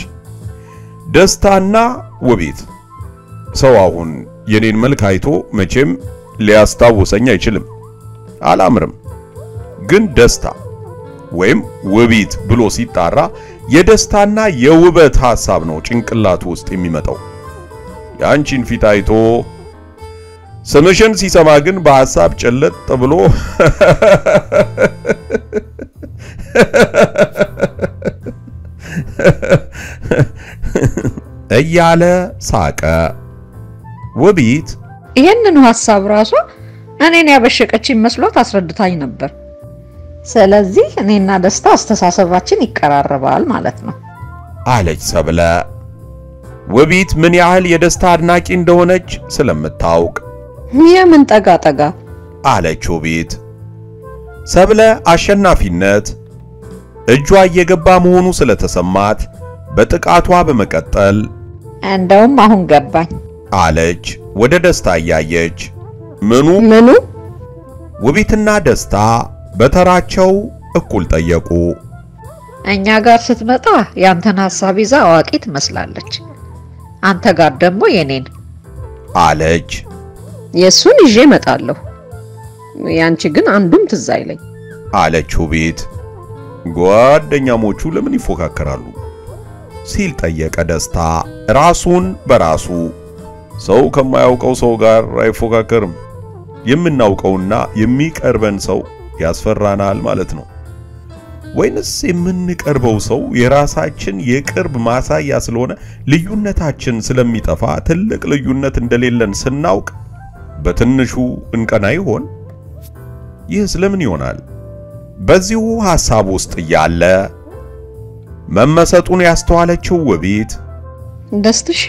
ደስታና ውቢት ሰው አሁን የኔን መልክ አይቶ መቼም ሊያስታውሰኝ አይችልም አላምርም ግን ደስታ ወይም ውቢት ብሎ ሲጣራ የደስታና የውበት ሐሳብ ነው ጭንቅላቱ ውስጥ የሚመጣው የአንቺን ፊት አይቶ ስምሽን ሲሰማ ግን በሐሳብ ጨለጥ ብሎ እያለ ሳቀ። ውቢት ይሄንኑ ሐሳብ ራሷ እኔን ያበሸቀችኝ መስሏት አስረድታኝ ነበር። ስለዚህ እኔና ደስታ አስተሳሰባችን ይቀራረባል ማለት ነው። አለች ሰብለ። ውቢት ምን ያህል የደስታ አድናቂ እንደሆነች ስለምታውቅ የምን ጠጋ ጠጋ አለች ውቢት። ሰብለ አሸናፊነት እጇ እየገባ መሆኑ ስለተሰማት በጥቃቷ በመቀጠል እንደውም አሁን ገባኝ። አለች ወደ ደስታ እያየች። ምኑ? ምኑ? ውቢትና ደስታ በተራቸው እኩል ጠየቁ። እኛ ጋር ስትመጣ ያንተን ሐሳብ ይዛ አዋቂ ትመስላለች። አንተ ጋር ደግሞ የኔን። አለች የእሱን ይዤ እመጣለሁ። ያንቺ ግን አንዱም ትዝ አይለኝ። አለች ውቢት። ጓደኛሞቹ ለምን ይፎካከራሉ? ሲል ጠየቀ ደስታ ራሱን በራሱ። ሰው ከማያውቀው ሰው ጋር አይፎካከርም። የምናውቀውና የሚቀርበን ሰው ያስፈራናል ማለት ነው። ወይንስ የምንቀርበው ሰው የራሳችን የቅርብ ማሳያ ስለሆነ ልዩነታችን ስለሚጠፋ ትልቅ ልዩነት እንደሌለን ስናውቅ በትንሹ እንቀና ይሆን? ይህ ስለምን ይሆናል? በዚሁ ሐሳብ ውስጥ እያለ መመሰጡን ያስተዋለችው ውቢት ደስትሽ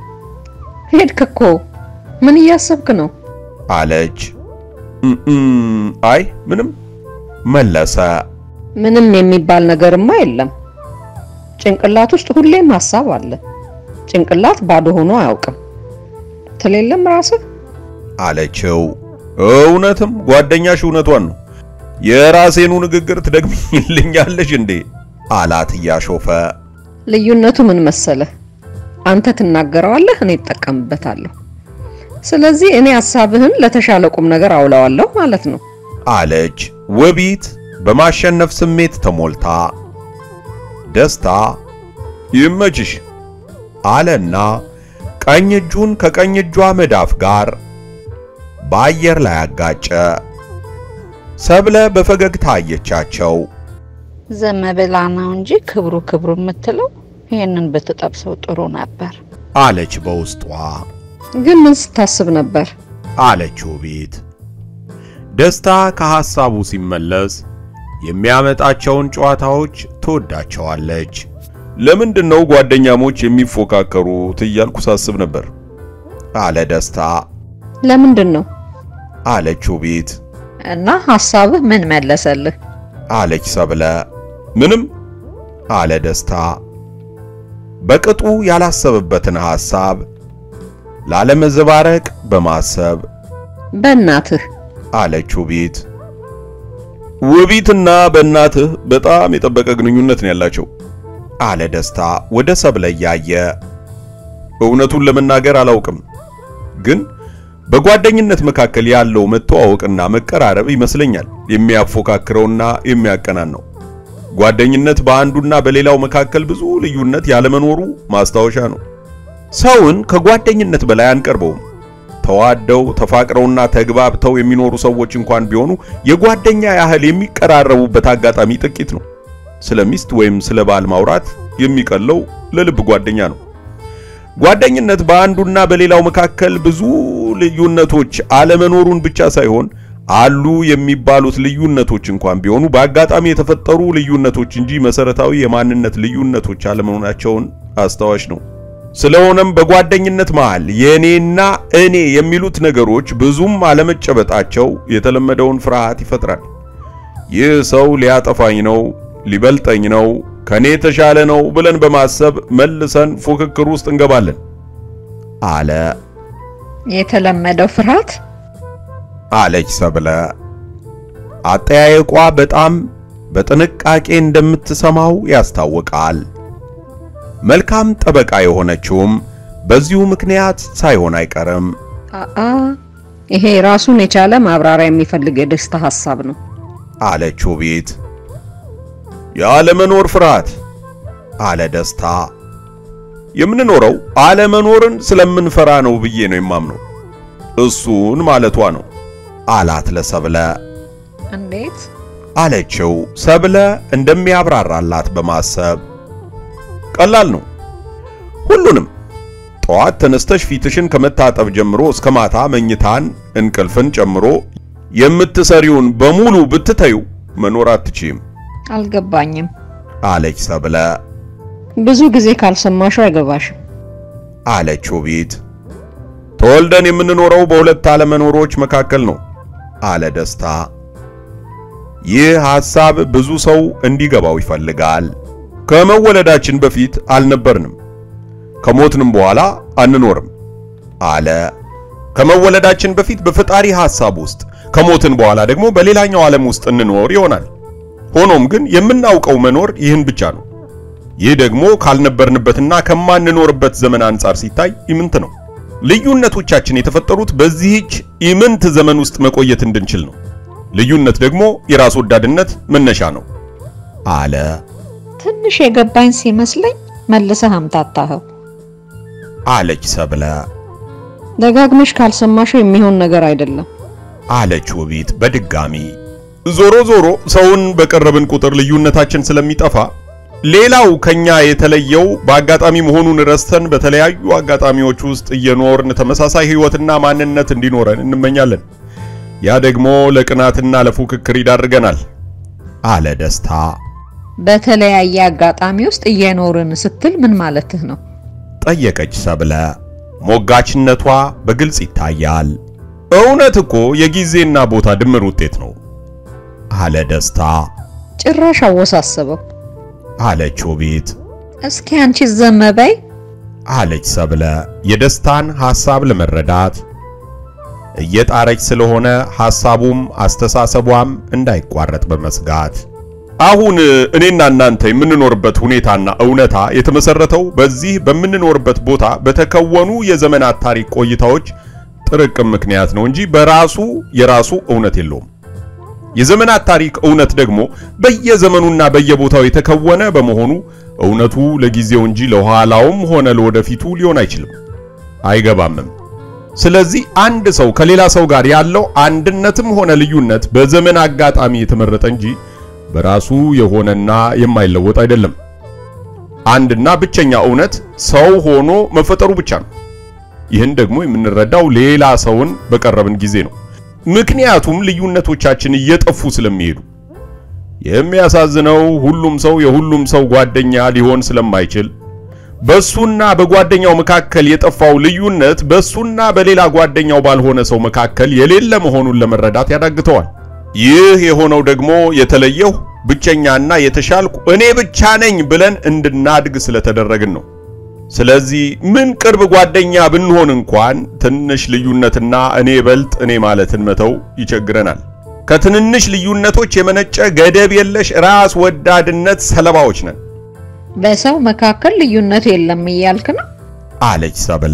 ሄድክ እኮ ምን እያሰብክ ነው? አለች። እም አይ ምንም መለሰ። ምንም የሚባል ነገርማ የለም። ጭንቅላት ውስጥ ሁሌም ሐሳብ አለ። ጭንቅላት ባዶ ሆኖ አያውቅም። ትሌለም ራስህ አለችው። እውነትም ጓደኛሽ እውነቷን ነው። የራሴኑ ንግግር ትደግሚልኛለሽ እንዴ? አላት እያሾፈ። ልዩነቱ ምን መሰለህ? አንተ ትናገረዋለህ፣ እኔ እጠቀምበታለሁ። ስለዚህ እኔ ሐሳብህን ለተሻለ ቁም ነገር አውለዋለሁ ማለት ነው። አለች ውቢት በማሸነፍ ስሜት ተሞልታ። ደስታ ይመችሽ አለና ቀኝ እጁን ከቀኝ እጇ መዳፍ ጋር በአየር ላይ አጋጨ። ሰብለ በፈገግታ አየቻቸው። ዝም ብላ ነው እንጂ ክብሩ ክብሩ የምትለው ይህንን ብትጠብሰው ጥሩ ነበር። አለች በውስጧ። ግን ምን ስታስብ ነበር? አለች ውቢት። ደስታ ከሐሳቡ ሲመለስ የሚያመጣቸውን ጨዋታዎች ትወዳቸዋለች። ለምንድን ነው ጓደኛሞች የሚፎካከሩት እያልኩ ሳስብ ነበር አለ ደስታ። ለምንድን ነው? አለች ውቢት። እና ሐሳብህ ምን መለሰልህ? አለች ሰብለ። ምንም አለ ደስታ። በቅጡ ያላሰበበትን ሐሳብ ላለመዘባረቅ በማሰብ በእናትህ አለች ውቢት። ውቢትና በእናትህ በጣም የጠበቀ ግንኙነት ነው ያላቸው አለ ደስታ ወደ ሰብለ እያየ። እውነቱን ለመናገር አላውቅም፣ ግን በጓደኝነት መካከል ያለው መተዋወቅና መቀራረብ ይመስለኛል የሚያፎካክረውና የሚያቀናን ነው። ጓደኝነት በአንዱና በሌላው መካከል ብዙ ልዩነት ያለመኖሩ ማስታወሻ ነው። ሰውን ከጓደኝነት በላይ አንቀርበውም። ተዋደው ተፋቅረውና ተግባብተው የሚኖሩ ሰዎች እንኳን ቢሆኑ የጓደኛ ያህል የሚቀራረቡበት አጋጣሚ ጥቂት ነው። ስለ ሚስት ወይም ስለ ባል ማውራት የሚቀለው ለልብ ጓደኛ ነው። ጓደኝነት በአንዱና በሌላው መካከል ብዙ ልዩነቶች አለመኖሩን ብቻ ሳይሆን አሉ የሚባሉት ልዩነቶች እንኳን ቢሆኑ በአጋጣሚ የተፈጠሩ ልዩነቶች እንጂ መሰረታዊ የማንነት ልዩነቶች አለመሆናቸውን አስታዋሽ ነው። ስለሆነም በጓደኝነት መሃል የኔና እኔ የሚሉት ነገሮች ብዙም አለመጨበጣቸው የተለመደውን ፍርሃት ይፈጥራል። ይህ ሰው ሊያጠፋኝ ነው፣ ሊበልጠኝ ነው፣ ከኔ የተሻለ ነው ብለን በማሰብ መልሰን ፉክክር ውስጥ እንገባለን አለ የተለመደው ፍርሃት አለች ሰብለ። አጠያየቋ በጣም በጥንቃቄ እንደምትሰማው ያስታውቃል። መልካም ጠበቃ የሆነችውም በዚሁ ምክንያት ሳይሆን አይቀርም አአ ይሄ ራሱን የቻለ ማብራሪያ የሚፈልግ የደስታ ሐሳብ ነው። አለች ውቢት። የአለመኖር ፍርሃት አለ ደስታ። የምንኖረው አለመኖርን ስለምንፈራ ነው ብዬ ነው የማምነው። እሱን ማለቷ ነው አላት ለሰብለ። እንዴት? አለችው ሰብለ እንደሚያብራራላት በማሰብ ቀላል ነው። ሁሉንም ጠዋት ተነስተሽ ፊትሽን ከመታጠብ ጀምሮ እስከ ማታ መኝታን፣ እንቅልፍን ጨምሮ የምትሰሪውን በሙሉ ብትተዩ መኖር አትችይም አልገባኝም። አለች ሰብለ። ብዙ ጊዜ ካልሰማሽው አይገባሽም። አለች ውቢት። ተወልደን የምንኖረው በሁለት አለመኖሮች መካከል ነው አለ ደስታ። ይህ ሐሳብ ብዙ ሰው እንዲገባው ይፈልጋል። ከመወለዳችን በፊት አልነበርንም፣ ከሞትንም በኋላ አንኖርም አለ። ከመወለዳችን በፊት በፈጣሪ ሐሳብ ውስጥ፣ ከሞትን በኋላ ደግሞ በሌላኛው ዓለም ውስጥ እንኖር ይሆናል። ሆኖም ግን የምናውቀው መኖር ይህን ብቻ ነው። ይህ ደግሞ ካልነበርንበትና ከማንኖርበት ዘመን አንጻር ሲታይ ኢምንት ነው። ልዩነቶቻችን የተፈጠሩት በዚህች ኢምንት ዘመን ውስጥ መቆየት እንድንችል ነው። ልዩነት ደግሞ የራስ ወዳድነት መነሻ ነው አለ። ትንሽ የገባኝ ሲመስለኝ መልሰህ አምታታኸው። አለች ሰብለ። ደጋግመሽ ካልሰማሽው የሚሆን ነገር አይደለም። አለች ውቢት በድጋሚ። ዞሮ ዞሮ ሰውን በቀረብን ቁጥር ልዩነታችን ስለሚጠፋ ሌላው ከኛ የተለየው በአጋጣሚ መሆኑን ረስተን በተለያዩ አጋጣሚዎች ውስጥ እየኖርን ተመሳሳይ ሕይወትና ማንነት እንዲኖረን እንመኛለን። ያ ደግሞ ለቅናትና ለፉክክር ይዳርገናል አለ ደስታ። በተለያየ አጋጣሚ ውስጥ እየኖርን ስትል ምን ማለትህ ነው? ጠየቀች ሰብለ። ሞጋችነቷ በግልጽ ይታያል። እውነት እኮ የጊዜና ቦታ ድምር ውጤት ነው አለ ደስታ። ጭራሽ አወሳሰበው። አለች ውቢት። እስኪ አንቺ ዘም በይ። አለች ሰብለ የደስታን ሐሳብ ለመረዳት እየጣረች ስለሆነ ሐሳቡም አስተሳሰቧም እንዳይቋረጥ በመስጋት አሁን እኔና እናንተ የምንኖርበት ሁኔታና እውነታ የተመሰረተው በዚህ በምንኖርበት ቦታ በተከወኑ የዘመናት ታሪክ ቆይታዎች ጥርቅም ምክንያት ነው እንጂ በራሱ የራሱ እውነት የለውም። የዘመናት ታሪክ እውነት ደግሞ በየዘመኑና በየቦታው የተከወነ በመሆኑ እውነቱ ለጊዜው እንጂ ለኋላውም ሆነ ለወደፊቱ ሊሆን አይችልም፣ አይገባምም። ስለዚህ አንድ ሰው ከሌላ ሰው ጋር ያለው አንድነትም ሆነ ልዩነት በዘመን አጋጣሚ የተመረጠ እንጂ በራሱ የሆነና የማይለወጥ አይደለም። አንድና ብቸኛ እውነት ሰው ሆኖ መፈጠሩ ብቻ ነው። ይህን ደግሞ የምንረዳው ሌላ ሰውን በቀረብን ጊዜ ነው። ምክንያቱም ልዩነቶቻችን እየጠፉ ስለሚሄዱ። የሚያሳዝነው ሁሉም ሰው የሁሉም ሰው ጓደኛ ሊሆን ስለማይችል በሱና በጓደኛው መካከል የጠፋው ልዩነት በሱና በሌላ ጓደኛው ባልሆነ ሰው መካከል የሌለ መሆኑን ለመረዳት ያዳግተዋል። ይህ የሆነው ደግሞ የተለየው ብቸኛና የተሻልኩ እኔ ብቻ ነኝ ብለን እንድናድግ ስለተደረግን ነው። ስለዚህ ምን ቅርብ ጓደኛ ብንሆን እንኳን ትንሽ ልዩነትና እኔ በልጥ እኔ ማለትን መተው ይቸግረናል። ከትንንሽ ልዩነቶች የመነጨ ገደብ የለሽ ራስ ወዳድነት ሰለባዎች ነን በሰው መካከል ልዩነት የለም እያልክ ነው? አለች ሰብለ።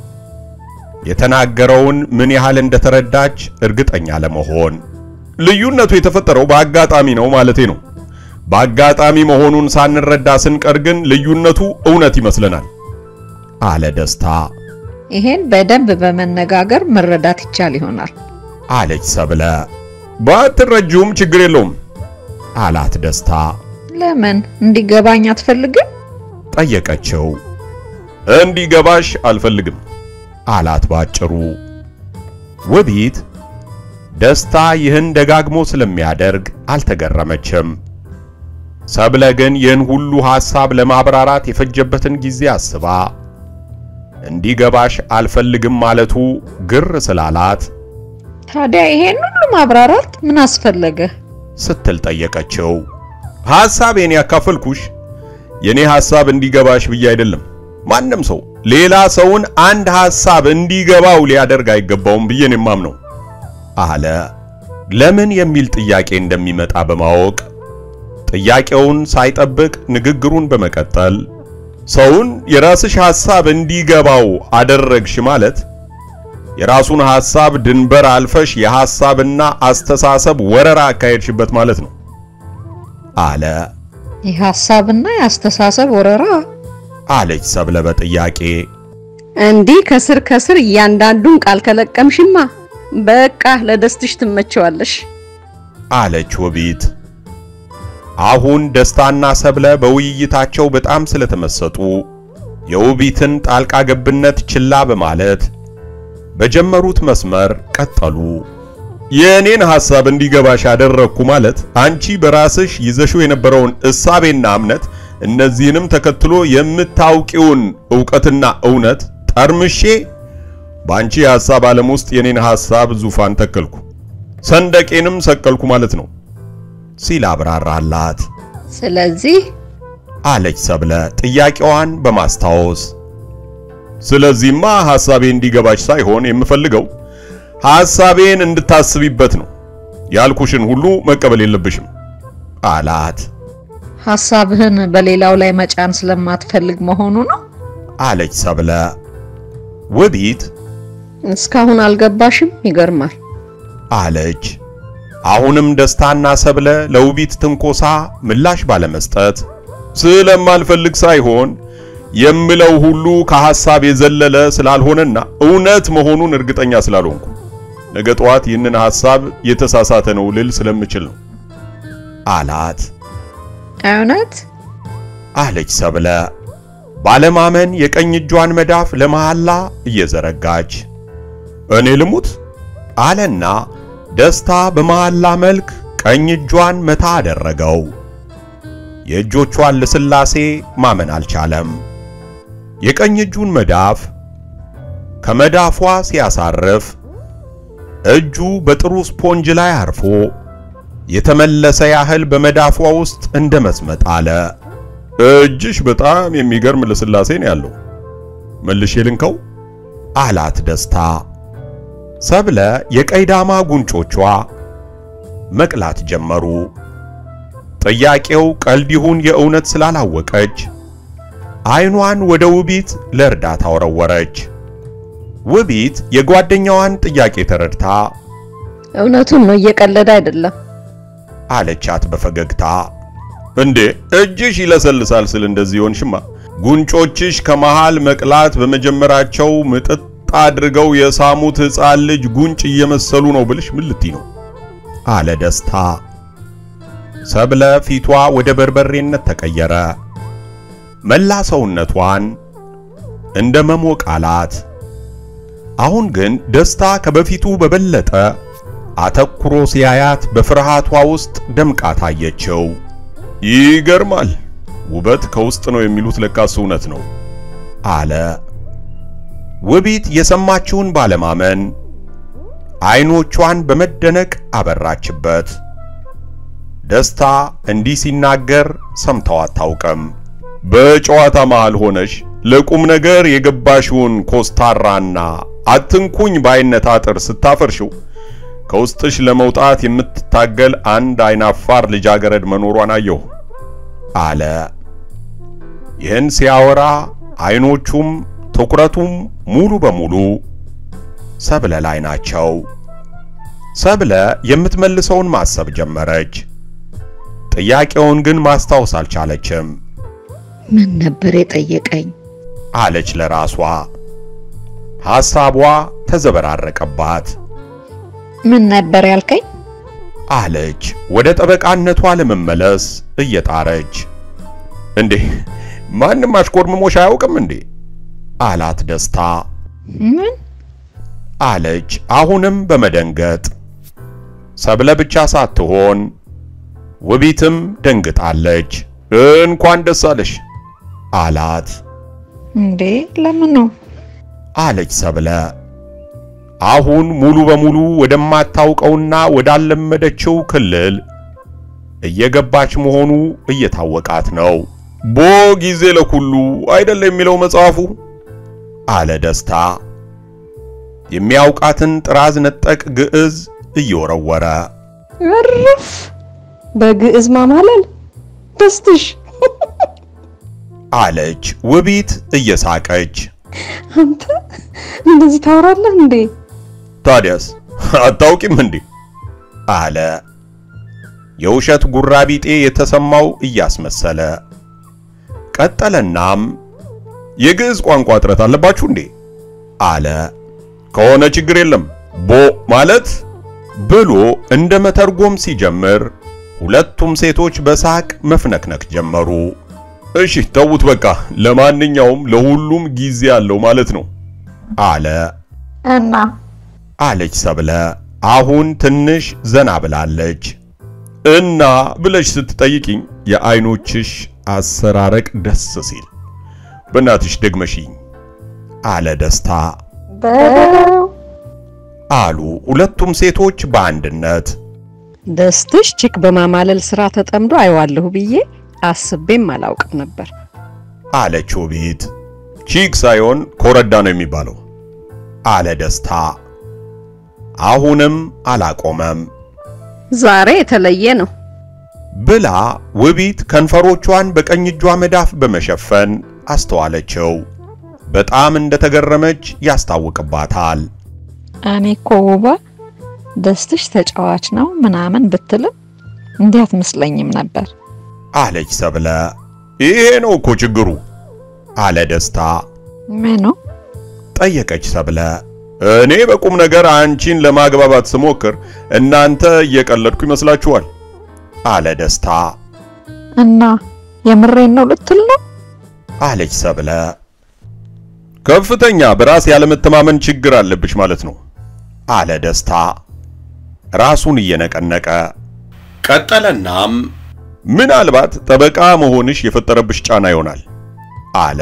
የተናገረውን ምን ያህል እንደተረዳች እርግጠኛ ለመሆን ልዩነቱ የተፈጠረው በአጋጣሚ ነው ማለቴ ነው። በአጋጣሚ መሆኑን ሳንረዳ ስንቀር ግን ልዩነቱ እውነት ይመስለናል አለ ደስታ። ይሄን በደንብ በመነጋገር መረዳት ይቻል ይሆናል። አለች ሰብለ። ባትረጂውም ችግር የለውም አላት ደስታ። ለምን እንዲገባኝ አትፈልግም? ጠየቀችው። እንዲገባሽ አልፈልግም አላት ባጭሩ። ውቢት ደስታ ይህን ደጋግሞ ስለሚያደርግ አልተገረመችም። ሰብለ ግን ይህን ሁሉ ሐሳብ ለማብራራት የፈጀበትን ጊዜ አስባ እንዲገባሽ አልፈልግም ማለቱ ግር ስላላት ታዲያ ይሄን ሁሉ ማብራራት ምን አስፈለገ? ስትል ጠየቀችው። ሐሳቤን ያካፈልኩሽ የኔ ሐሳብ እንዲገባሽ ብዬ አይደለም። ማንም ሰው ሌላ ሰውን አንድ ሐሳብ እንዲገባው ሊያደርግ አይገባውም ብዬ ነው የማምነው አለ። ለምን የሚል ጥያቄ እንደሚመጣ በማወቅ ጥያቄውን ሳይጠብቅ ንግግሩን በመቀጠል ሰውን የራስሽ ሐሳብ እንዲገባው አደረግሽ ማለት የራሱን ሐሳብ ድንበር አልፈሽ የሐሳብና አስተሳሰብ ወረራ አካሄድሽበት ማለት ነው አለ የሐሳብና የአስተሳሰብ ወረራ አለች ሰብለ በጥያቄ እንዲህ ከስር ከስር እያንዳንዱን ቃል ከለቀምሽማ በቃ ለደስትሽ ትመቸዋለሽ። አለች ውቢት። አሁን ደስታና ሰብለ በውይይታቸው በጣም ስለተመሰጡ የውቢትን ጣልቃ ገብነት ችላ በማለት በጀመሩት መስመር ቀጠሉ። የእኔን ሐሳብ እንዲገባሽ ያደረግኩ ማለት አንቺ በራስሽ ይዘሽው የነበረውን እሳቤና እምነት እነዚህንም ተከትሎ የምታውቂውን ዕውቀትና እውነት ጠርምሼ በአንቺ የሐሳብ ዓለም ውስጥ የኔን ሐሳብ ዙፋን ተከልኩ፣ ሰንደቄንም ሰቀልኩ ማለት ነው ሲል አብራራላት። ስለዚህ አለች ሰብለ ጥያቄዋን በማስታወስ። ስለዚህማ ሐሳቤ እንዲገባች ሳይሆን የምፈልገው ሐሳቤን እንድታስቢበት ነው። ያልኩሽን ሁሉ መቀበል የለብሽም አላት። ሐሳብህን በሌላው ላይ መጫን ስለማትፈልግ መሆኑ ነው። አለች ሰብለ። ውቢት እስካሁን አልገባሽም? ይገርማል። አለች። አሁንም ደስታና ሰብለ ለውቢት ትንኮሳ ምላሽ ባለመስጠት ስለማልፈልግ ሳይሆን የምለው ሁሉ ከሐሳብ የዘለለ ስላልሆነና እውነት መሆኑን እርግጠኛ ስላልሆንኩ ነገ ጠዋት ይህንን ሐሳብ የተሳሳተ ነው ልል ስለምችል ነው አላት። እውነት አለች ሰብለ ባለማመን የቀኝ እጇን መዳፍ ለመሐላ እየዘረጋች እኔ ልሙት አለና ደስታ በመሐላ መልክ ቀኝ እጇን መታ አደረገው። የእጆቿን ልስላሴ ማመን አልቻለም። የቀኝ እጁን መዳፍ ከመዳፏ ሲያሳርፍ እጁ በጥሩ ስፖንጅ ላይ አርፎ የተመለሰ ያህል በመዳፏ ውስጥ እንደ መስመጥ አለ። እጅሽ በጣም የሚገርም ልስላሴ ነው ያለው፣ መልሼ ልንከው አላት ደስታ። ሰብለ የቀይዳማ ጉንጮቿ መቅላት ጀመሩ። ጥያቄው ቀልድ ይሁን የእውነት ስላላወቀች አይኗን ወደ ውቢት ለእርዳታ ወረወረች። ውቢት የጓደኛዋን ጥያቄ ተረድታ እውነቱን ነው፣ እየቀለደ አይደለም። አለቻት በፈገግታ። እንዴ እጅሽ ይለሰልሳል ስል እንደዚህ ሆንሽማ ጉንጮችሽ ከመሃል መቅላት በመጀመራቸው ምጥጥ አድርገው የሳሙት ሕፃን ልጅ ጉንጭ እየመሰሉ ነው ብልሽ ምን ልትይ ነው? አለ ደስታ። ሰብለ ፊቷ ወደ በርበሬነት ተቀየረ። መላ ሰውነቷን እንደ መሞቅ አላት። አሁን ግን ደስታ ከበፊቱ በበለጠ አተኩሮ ሲያያት በፍርሃቷ ውስጥ ደምቃ ታየችው። ይገርማል፣ ውበት ከውስጥ ነው የሚሉት ለካስ እውነት ነው አለ። ውቢት የሰማችውን ባለማመን አይኖቿን በመደነቅ አበራችበት። ደስታ እንዲህ ሲናገር ሰምተው አታውቅም። በጨዋታ መሃል ሆነሽ ለቁም ነገር የገባሽውን ኮስታራና አትንኩኝ ባይነት አጥር ስታፈርሽው ከውስጥሽ ለመውጣት የምትታገል አንድ አይናፋር ልጃገረድ መኖሯን አየሁ አለ። ይህን ሲያወራ አይኖቹም ትኩረቱም ሙሉ በሙሉ ሰብለ ላይ ናቸው። ሰብለ የምትመልሰውን ማሰብ ጀመረች። ጥያቄውን ግን ማስታወስ አልቻለችም። ምን ነበር የጠየቀኝ? አለች ለራሷ። ሐሳቧ ተዘበራረቀባት። ምን ነበር ያልከኝ? አለች ወደ ጠበቃነቷ ለመመለስ እየጣረች። እንዴ ማንም አሽኮርምሞሽ አያውቅም እንዴ? አላት ደስታ። ምን አለች አሁንም በመደንገጥ። ሰብለ ብቻ ሳትሆን ውቢትም ደንግጣለች። እንኳን ደስ አለሽ አላት። እንዴ ለምን ነው? አለች ሰብለ አሁን ሙሉ በሙሉ ወደማታውቀውና ወዳለመደችው ክልል እየገባች መሆኑ እየታወቃት ነው። ቦ ጊዜ ለኩሉ አይደለ የሚለው መጽሐፉ አለ ደስታ የሚያውቃትን ጥራዝ ነጠቅ ግዕዝ እየወረወረ እርፍ! በግዕዝ ማማለል ደስትሽ። አለች ውቢት እየሳቀች። አንተ እንደዚህ ታወራለህ እንዴ? ታዲያስ አታውቂም እንዴ? አለ የውሸት ጉራቢጤ የተሰማው እያስመሰለ ቀጠለናም የግዕዝ ቋንቋ እጥረት አለባችሁ እንዴ? አለ ከሆነ ችግር የለም ቦ ማለት ብሎ እንደ መተርጎም ሲጀምር ሁለቱም ሴቶች በሳቅ መፍነክነክ ጀመሩ። እሺ ተዉት በቃ ለማንኛውም ለሁሉም ጊዜ አለው ማለት ነው አለ እና አለች ሰብለ አሁን ትንሽ ዘና ብላለች። እና ብለሽ ስትጠይቅኝ የአይኖችሽ አሰራረቅ ደስ ሲል በእናትሽ ደግመሽኝ አለ ደስታ በለው አሉ ሁለቱም ሴቶች በአንድነት። ደስትሽ ቺክ በማማለል ስራ ተጠምዶ አይዋለሁ ብዬ አስቤም አላውቅም ነበር። አለች ውቢት። ቺክ ሳይሆን ኮረዳ ነው የሚባለው አለ ደስታ። አሁንም አላቆመም ዛሬ የተለየ ነው። ብላ ውቢት ከንፈሮቿን በቀኝ እጇ መዳፍ በመሸፈን አስተዋለችው። በጣም እንደተገረመች ያስታውቅባታል። እኔ እኮ ውባ ደስትሽ ተጫዋች ነው ምናምን ብትልም እንዲህ አትመስለኝም ነበር። አለች ሰብለ። ይሄ ነው እኮ ችግሩ አለ ደስታ። ምኑ? ጠየቀች ሰብለ። እኔ በቁም ነገር አንቺን ለማግባባት ስሞክር እናንተ እየቀለድኩ ይመስላችኋል አለ ደስታ። እና የምሬን ነው ልትል ነው? አለች ሰብለ። ከፍተኛ በራስ ያለመተማመን ችግር አለብሽ ማለት ነው አለ ደስታ ራሱን እየነቀነቀ ቀጠለናም ምናልባት ጠበቃ መሆንሽ የፈጠረብሽ ጫና ይሆናል አለ።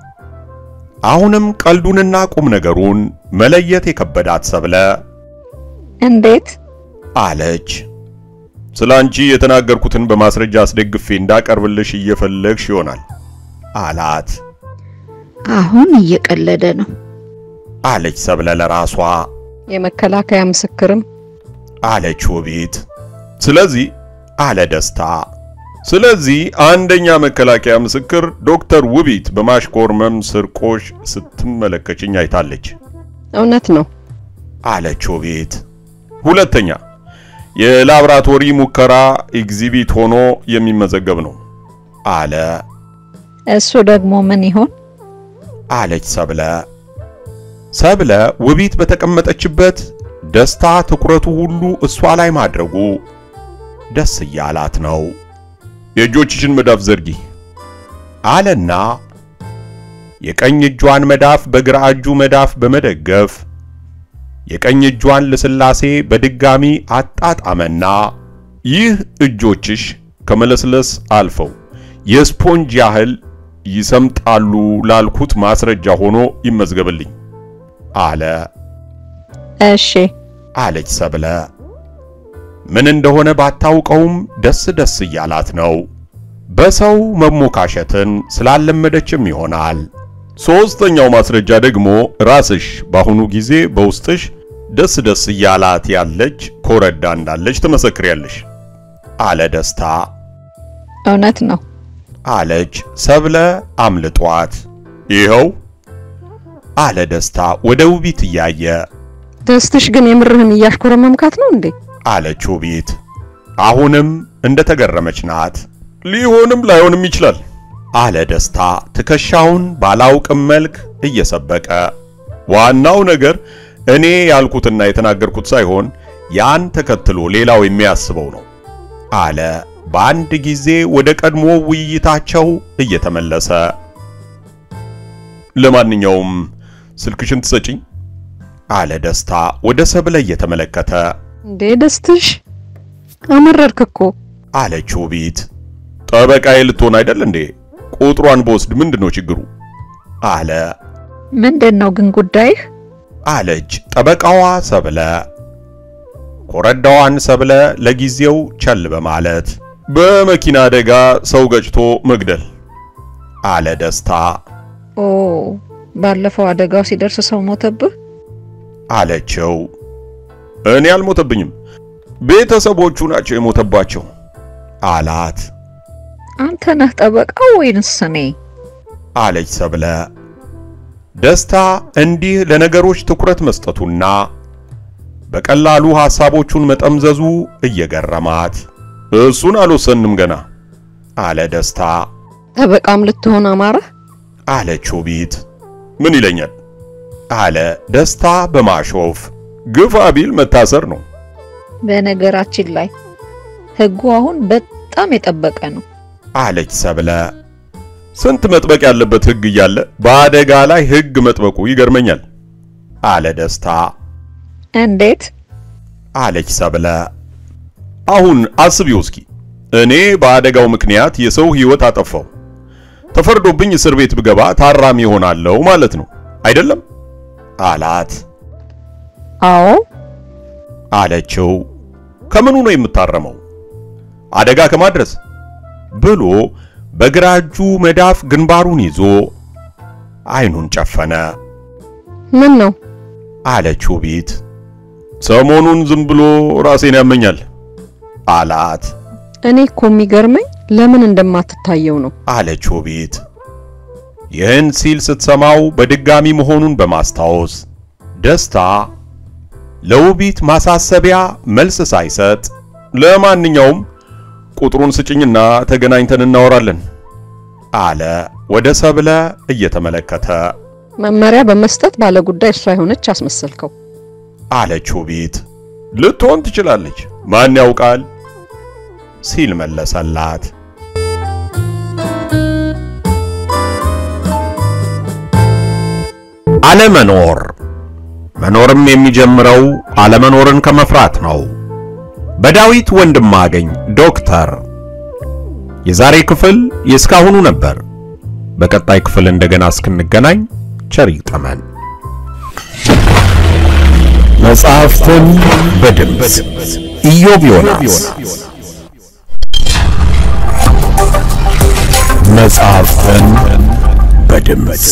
አሁንም ቀልዱንና ቁም ነገሩን መለየት የከበዳት ሰብለ እንዴት? አለች። ስለ አንቺ የተናገርኩትን በማስረጃ አስደግፌ እንዳቀርብልሽ እየፈለግሽ ይሆናል አላት። አሁን እየቀለደ ነው። አለች ሰብለ ለራሷ የመከላከያ ምስክርም አለች ውቢት። ስለዚህ አለ ደስታ። ስለዚህ አንደኛ መከላከያ ምስክር ዶክተር ውቢት በማሽኮርመም ስርቆሽ ስትመለከችኝ አይታለች እውነት ነው። አለች ውቢት። ሁለተኛ የላብራቶሪ ሙከራ ኤግዚቢት ሆኖ የሚመዘገብ ነው አለ እሱ ደግሞ ምን ይሆን? አለች ሰብለ። ሰብለ ውቢት በተቀመጠችበት ደስታ ትኩረቱ ሁሉ እሷ ላይ ማድረጉ ደስ እያላት ነው። የእጆችሽን መዳፍ ዘርጊ አለና የቀኝ እጇን መዳፍ በግራ እጁ መዳፍ በመደገፍ የቀኝ እጇን ልስላሴ በድጋሚ አጣጣመና ይህ እጆችሽ ከመለስለስ አልፈው የስፖንጅ ያህል ይሰምጣሉ ላልኩት ማስረጃ ሆኖ ይመዝገብልኝ አለ እሺ አለች ሰብለ። ምን እንደሆነ ባታውቀውም ደስ ደስ እያላት ነው። በሰው መሞካሸትን ስላለመደችም ይሆናል። ሶስተኛው ማስረጃ ደግሞ ራስሽ በአሁኑ ጊዜ በውስጥሽ ደስ ደስ እያላት ያለች ኮረዳ እንዳለች ትመሰክሪያለሽ አለ ደስታ። እውነት ነው። አለች ሰብለ አምልጧት። ይኸው አለ ደስታ ወደ ውቢት እያየ ደስትሽ ግን የምርህን እያሽኮረመምካት ነው እንዴ? አለች ውቢት አሁንም እንደተገረመች ናት። ሊሆንም ላይሆንም ይችላል አለ ደስታ ትከሻውን ባላውቅም መልክ እየሰበቀ። ዋናው ነገር እኔ ያልኩትና የተናገርኩት ሳይሆን ያን ተከትሎ ሌላው የሚያስበው ነው አለ በአንድ ጊዜ ወደ ቀድሞ ውይይታቸው እየተመለሰ። ለማንኛውም ስልክሽን ትሰጪኝ አለ ደስታ ወደ ሰብለ እየተመለከተ እንዴ ደስትሽ አመረርክ እኮ አለች ውቢት። ጠበቃዬ ልትሆን አይደል እንዴ? ቁጥሯን በወስድ ምንድነው ችግሩ? አለ ምንድን ነው ግን ጉዳይህ? አለች ጠበቃዋ ሰብለ። ኮረዳዋን ሰብለ ለጊዜው ቸል በማለት በመኪና አደጋ ሰው ገጭቶ መግደል አለ ደስታ። ኦ ባለፈው አደጋው ሲደርስ ሰው ሞተብህ? አለችው። እኔ አልሞተብኝም፣ ቤተሰቦቹ ናቸው የሞተባቸው አላት። አንተ ነህ ጠበቃው ወይንስ እኔ? አለች ሰብለ። ደስታ እንዲህ ለነገሮች ትኩረት መስጠቱና በቀላሉ ሐሳቦቹን መጠምዘዙ እየገረማት እሱን አልወሰንም ገና አለ ደስታ። ጠበቃም ልትሆን አማረህ? አለች ውቢት። ምን ይለኛል አለ ደስታ በማሾፍ ግፋ ቢል መታሰር ነው በነገራችን ላይ ህጉ አሁን በጣም የጠበቀ ነው። አለች ሰብለ። ስንት መጥበቅ ያለበት ህግ እያለ በአደጋ ላይ ህግ መጥበቁ ይገርመኛል አለ ደስታ። እንዴት? አለች ሰብለ። አሁን አስቢው እስኪ እኔ በአደጋው ምክንያት የሰው ህይወት አጠፋው ተፈርዶብኝ እስር ቤት ብገባ ታራሚ ይሆናለሁ ማለት ነው አይደለም? አላት። አዎ አለችው። ከምኑ ነው የምታረመው? አደጋ ከማድረስ ብሎ በግራ እጁ መዳፍ ግንባሩን ይዞ አይኑን ጨፈነ። ምን ነው አለች ውቢት። ሰሞኑን ዝም ብሎ ራሴን ያመኛል አላት። እኔ እኮ የሚገርመኝ ለምን እንደማትታየው ነው። አለች ውቢት። ይህን ሲል ስትሰማው በድጋሚ መሆኑን በማስታወስ ደስታ ለውቢት ማሳሰቢያ መልስ ሳይሰጥ ለማንኛውም ቁጥሩን ስጭኝና ተገናኝተን እናወራለን አለ ወደ ሰብለ እየተመለከተ። መመሪያ በመስጠት ባለ ጉዳይ እሷ የሆነች አስመሰልከው። አለች ውቢት። ልትሆን ትችላለች፣ ማን ያውቃል ሲል መለሰላት። አለመኖር መኖርም የሚጀምረው አለመኖርን ከመፍራት ነው። በዳዊት ወንድማገኝ ዶክተር። የዛሬ ክፍል የእስካሁኑ ነበር። በቀጣይ ክፍል እንደገና እስክንገናኝ ቸር ይግጠመን። መጽሐፍትን በድምፅ ኢዮብ ዮናስ። መጽሐፍትን በድምፅ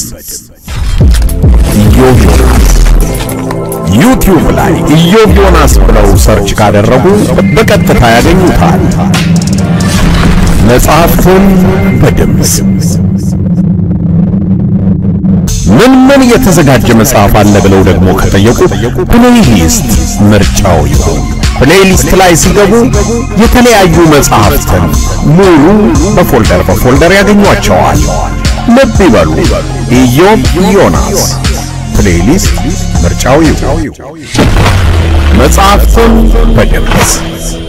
ኢዮብ ዮናስ ዩቲዩብ ላይ ኢዮብ ዮናስ ብለው ሰርች ካደረጉ በቀጥታ ያገኙታል። መጽሐፍትን በድምፅ ምን ምን የተዘጋጀ መጽሐፍ አለ ብለው ደግሞ ከጠየቁ ፕሌይሊስት ምርጫው ይሁን። ፕሌይሊስት ላይ ሲገቡ የተለያዩ መጽሐፍትን ሙሉ በፎልደር በፎልደር ያገኟቸዋል። ልብ ይበሉ፣ ኢዮብ ዮናስ ፕሌይሊስት ምርጫው ይሁን። መጽሐፍትን በድምፅ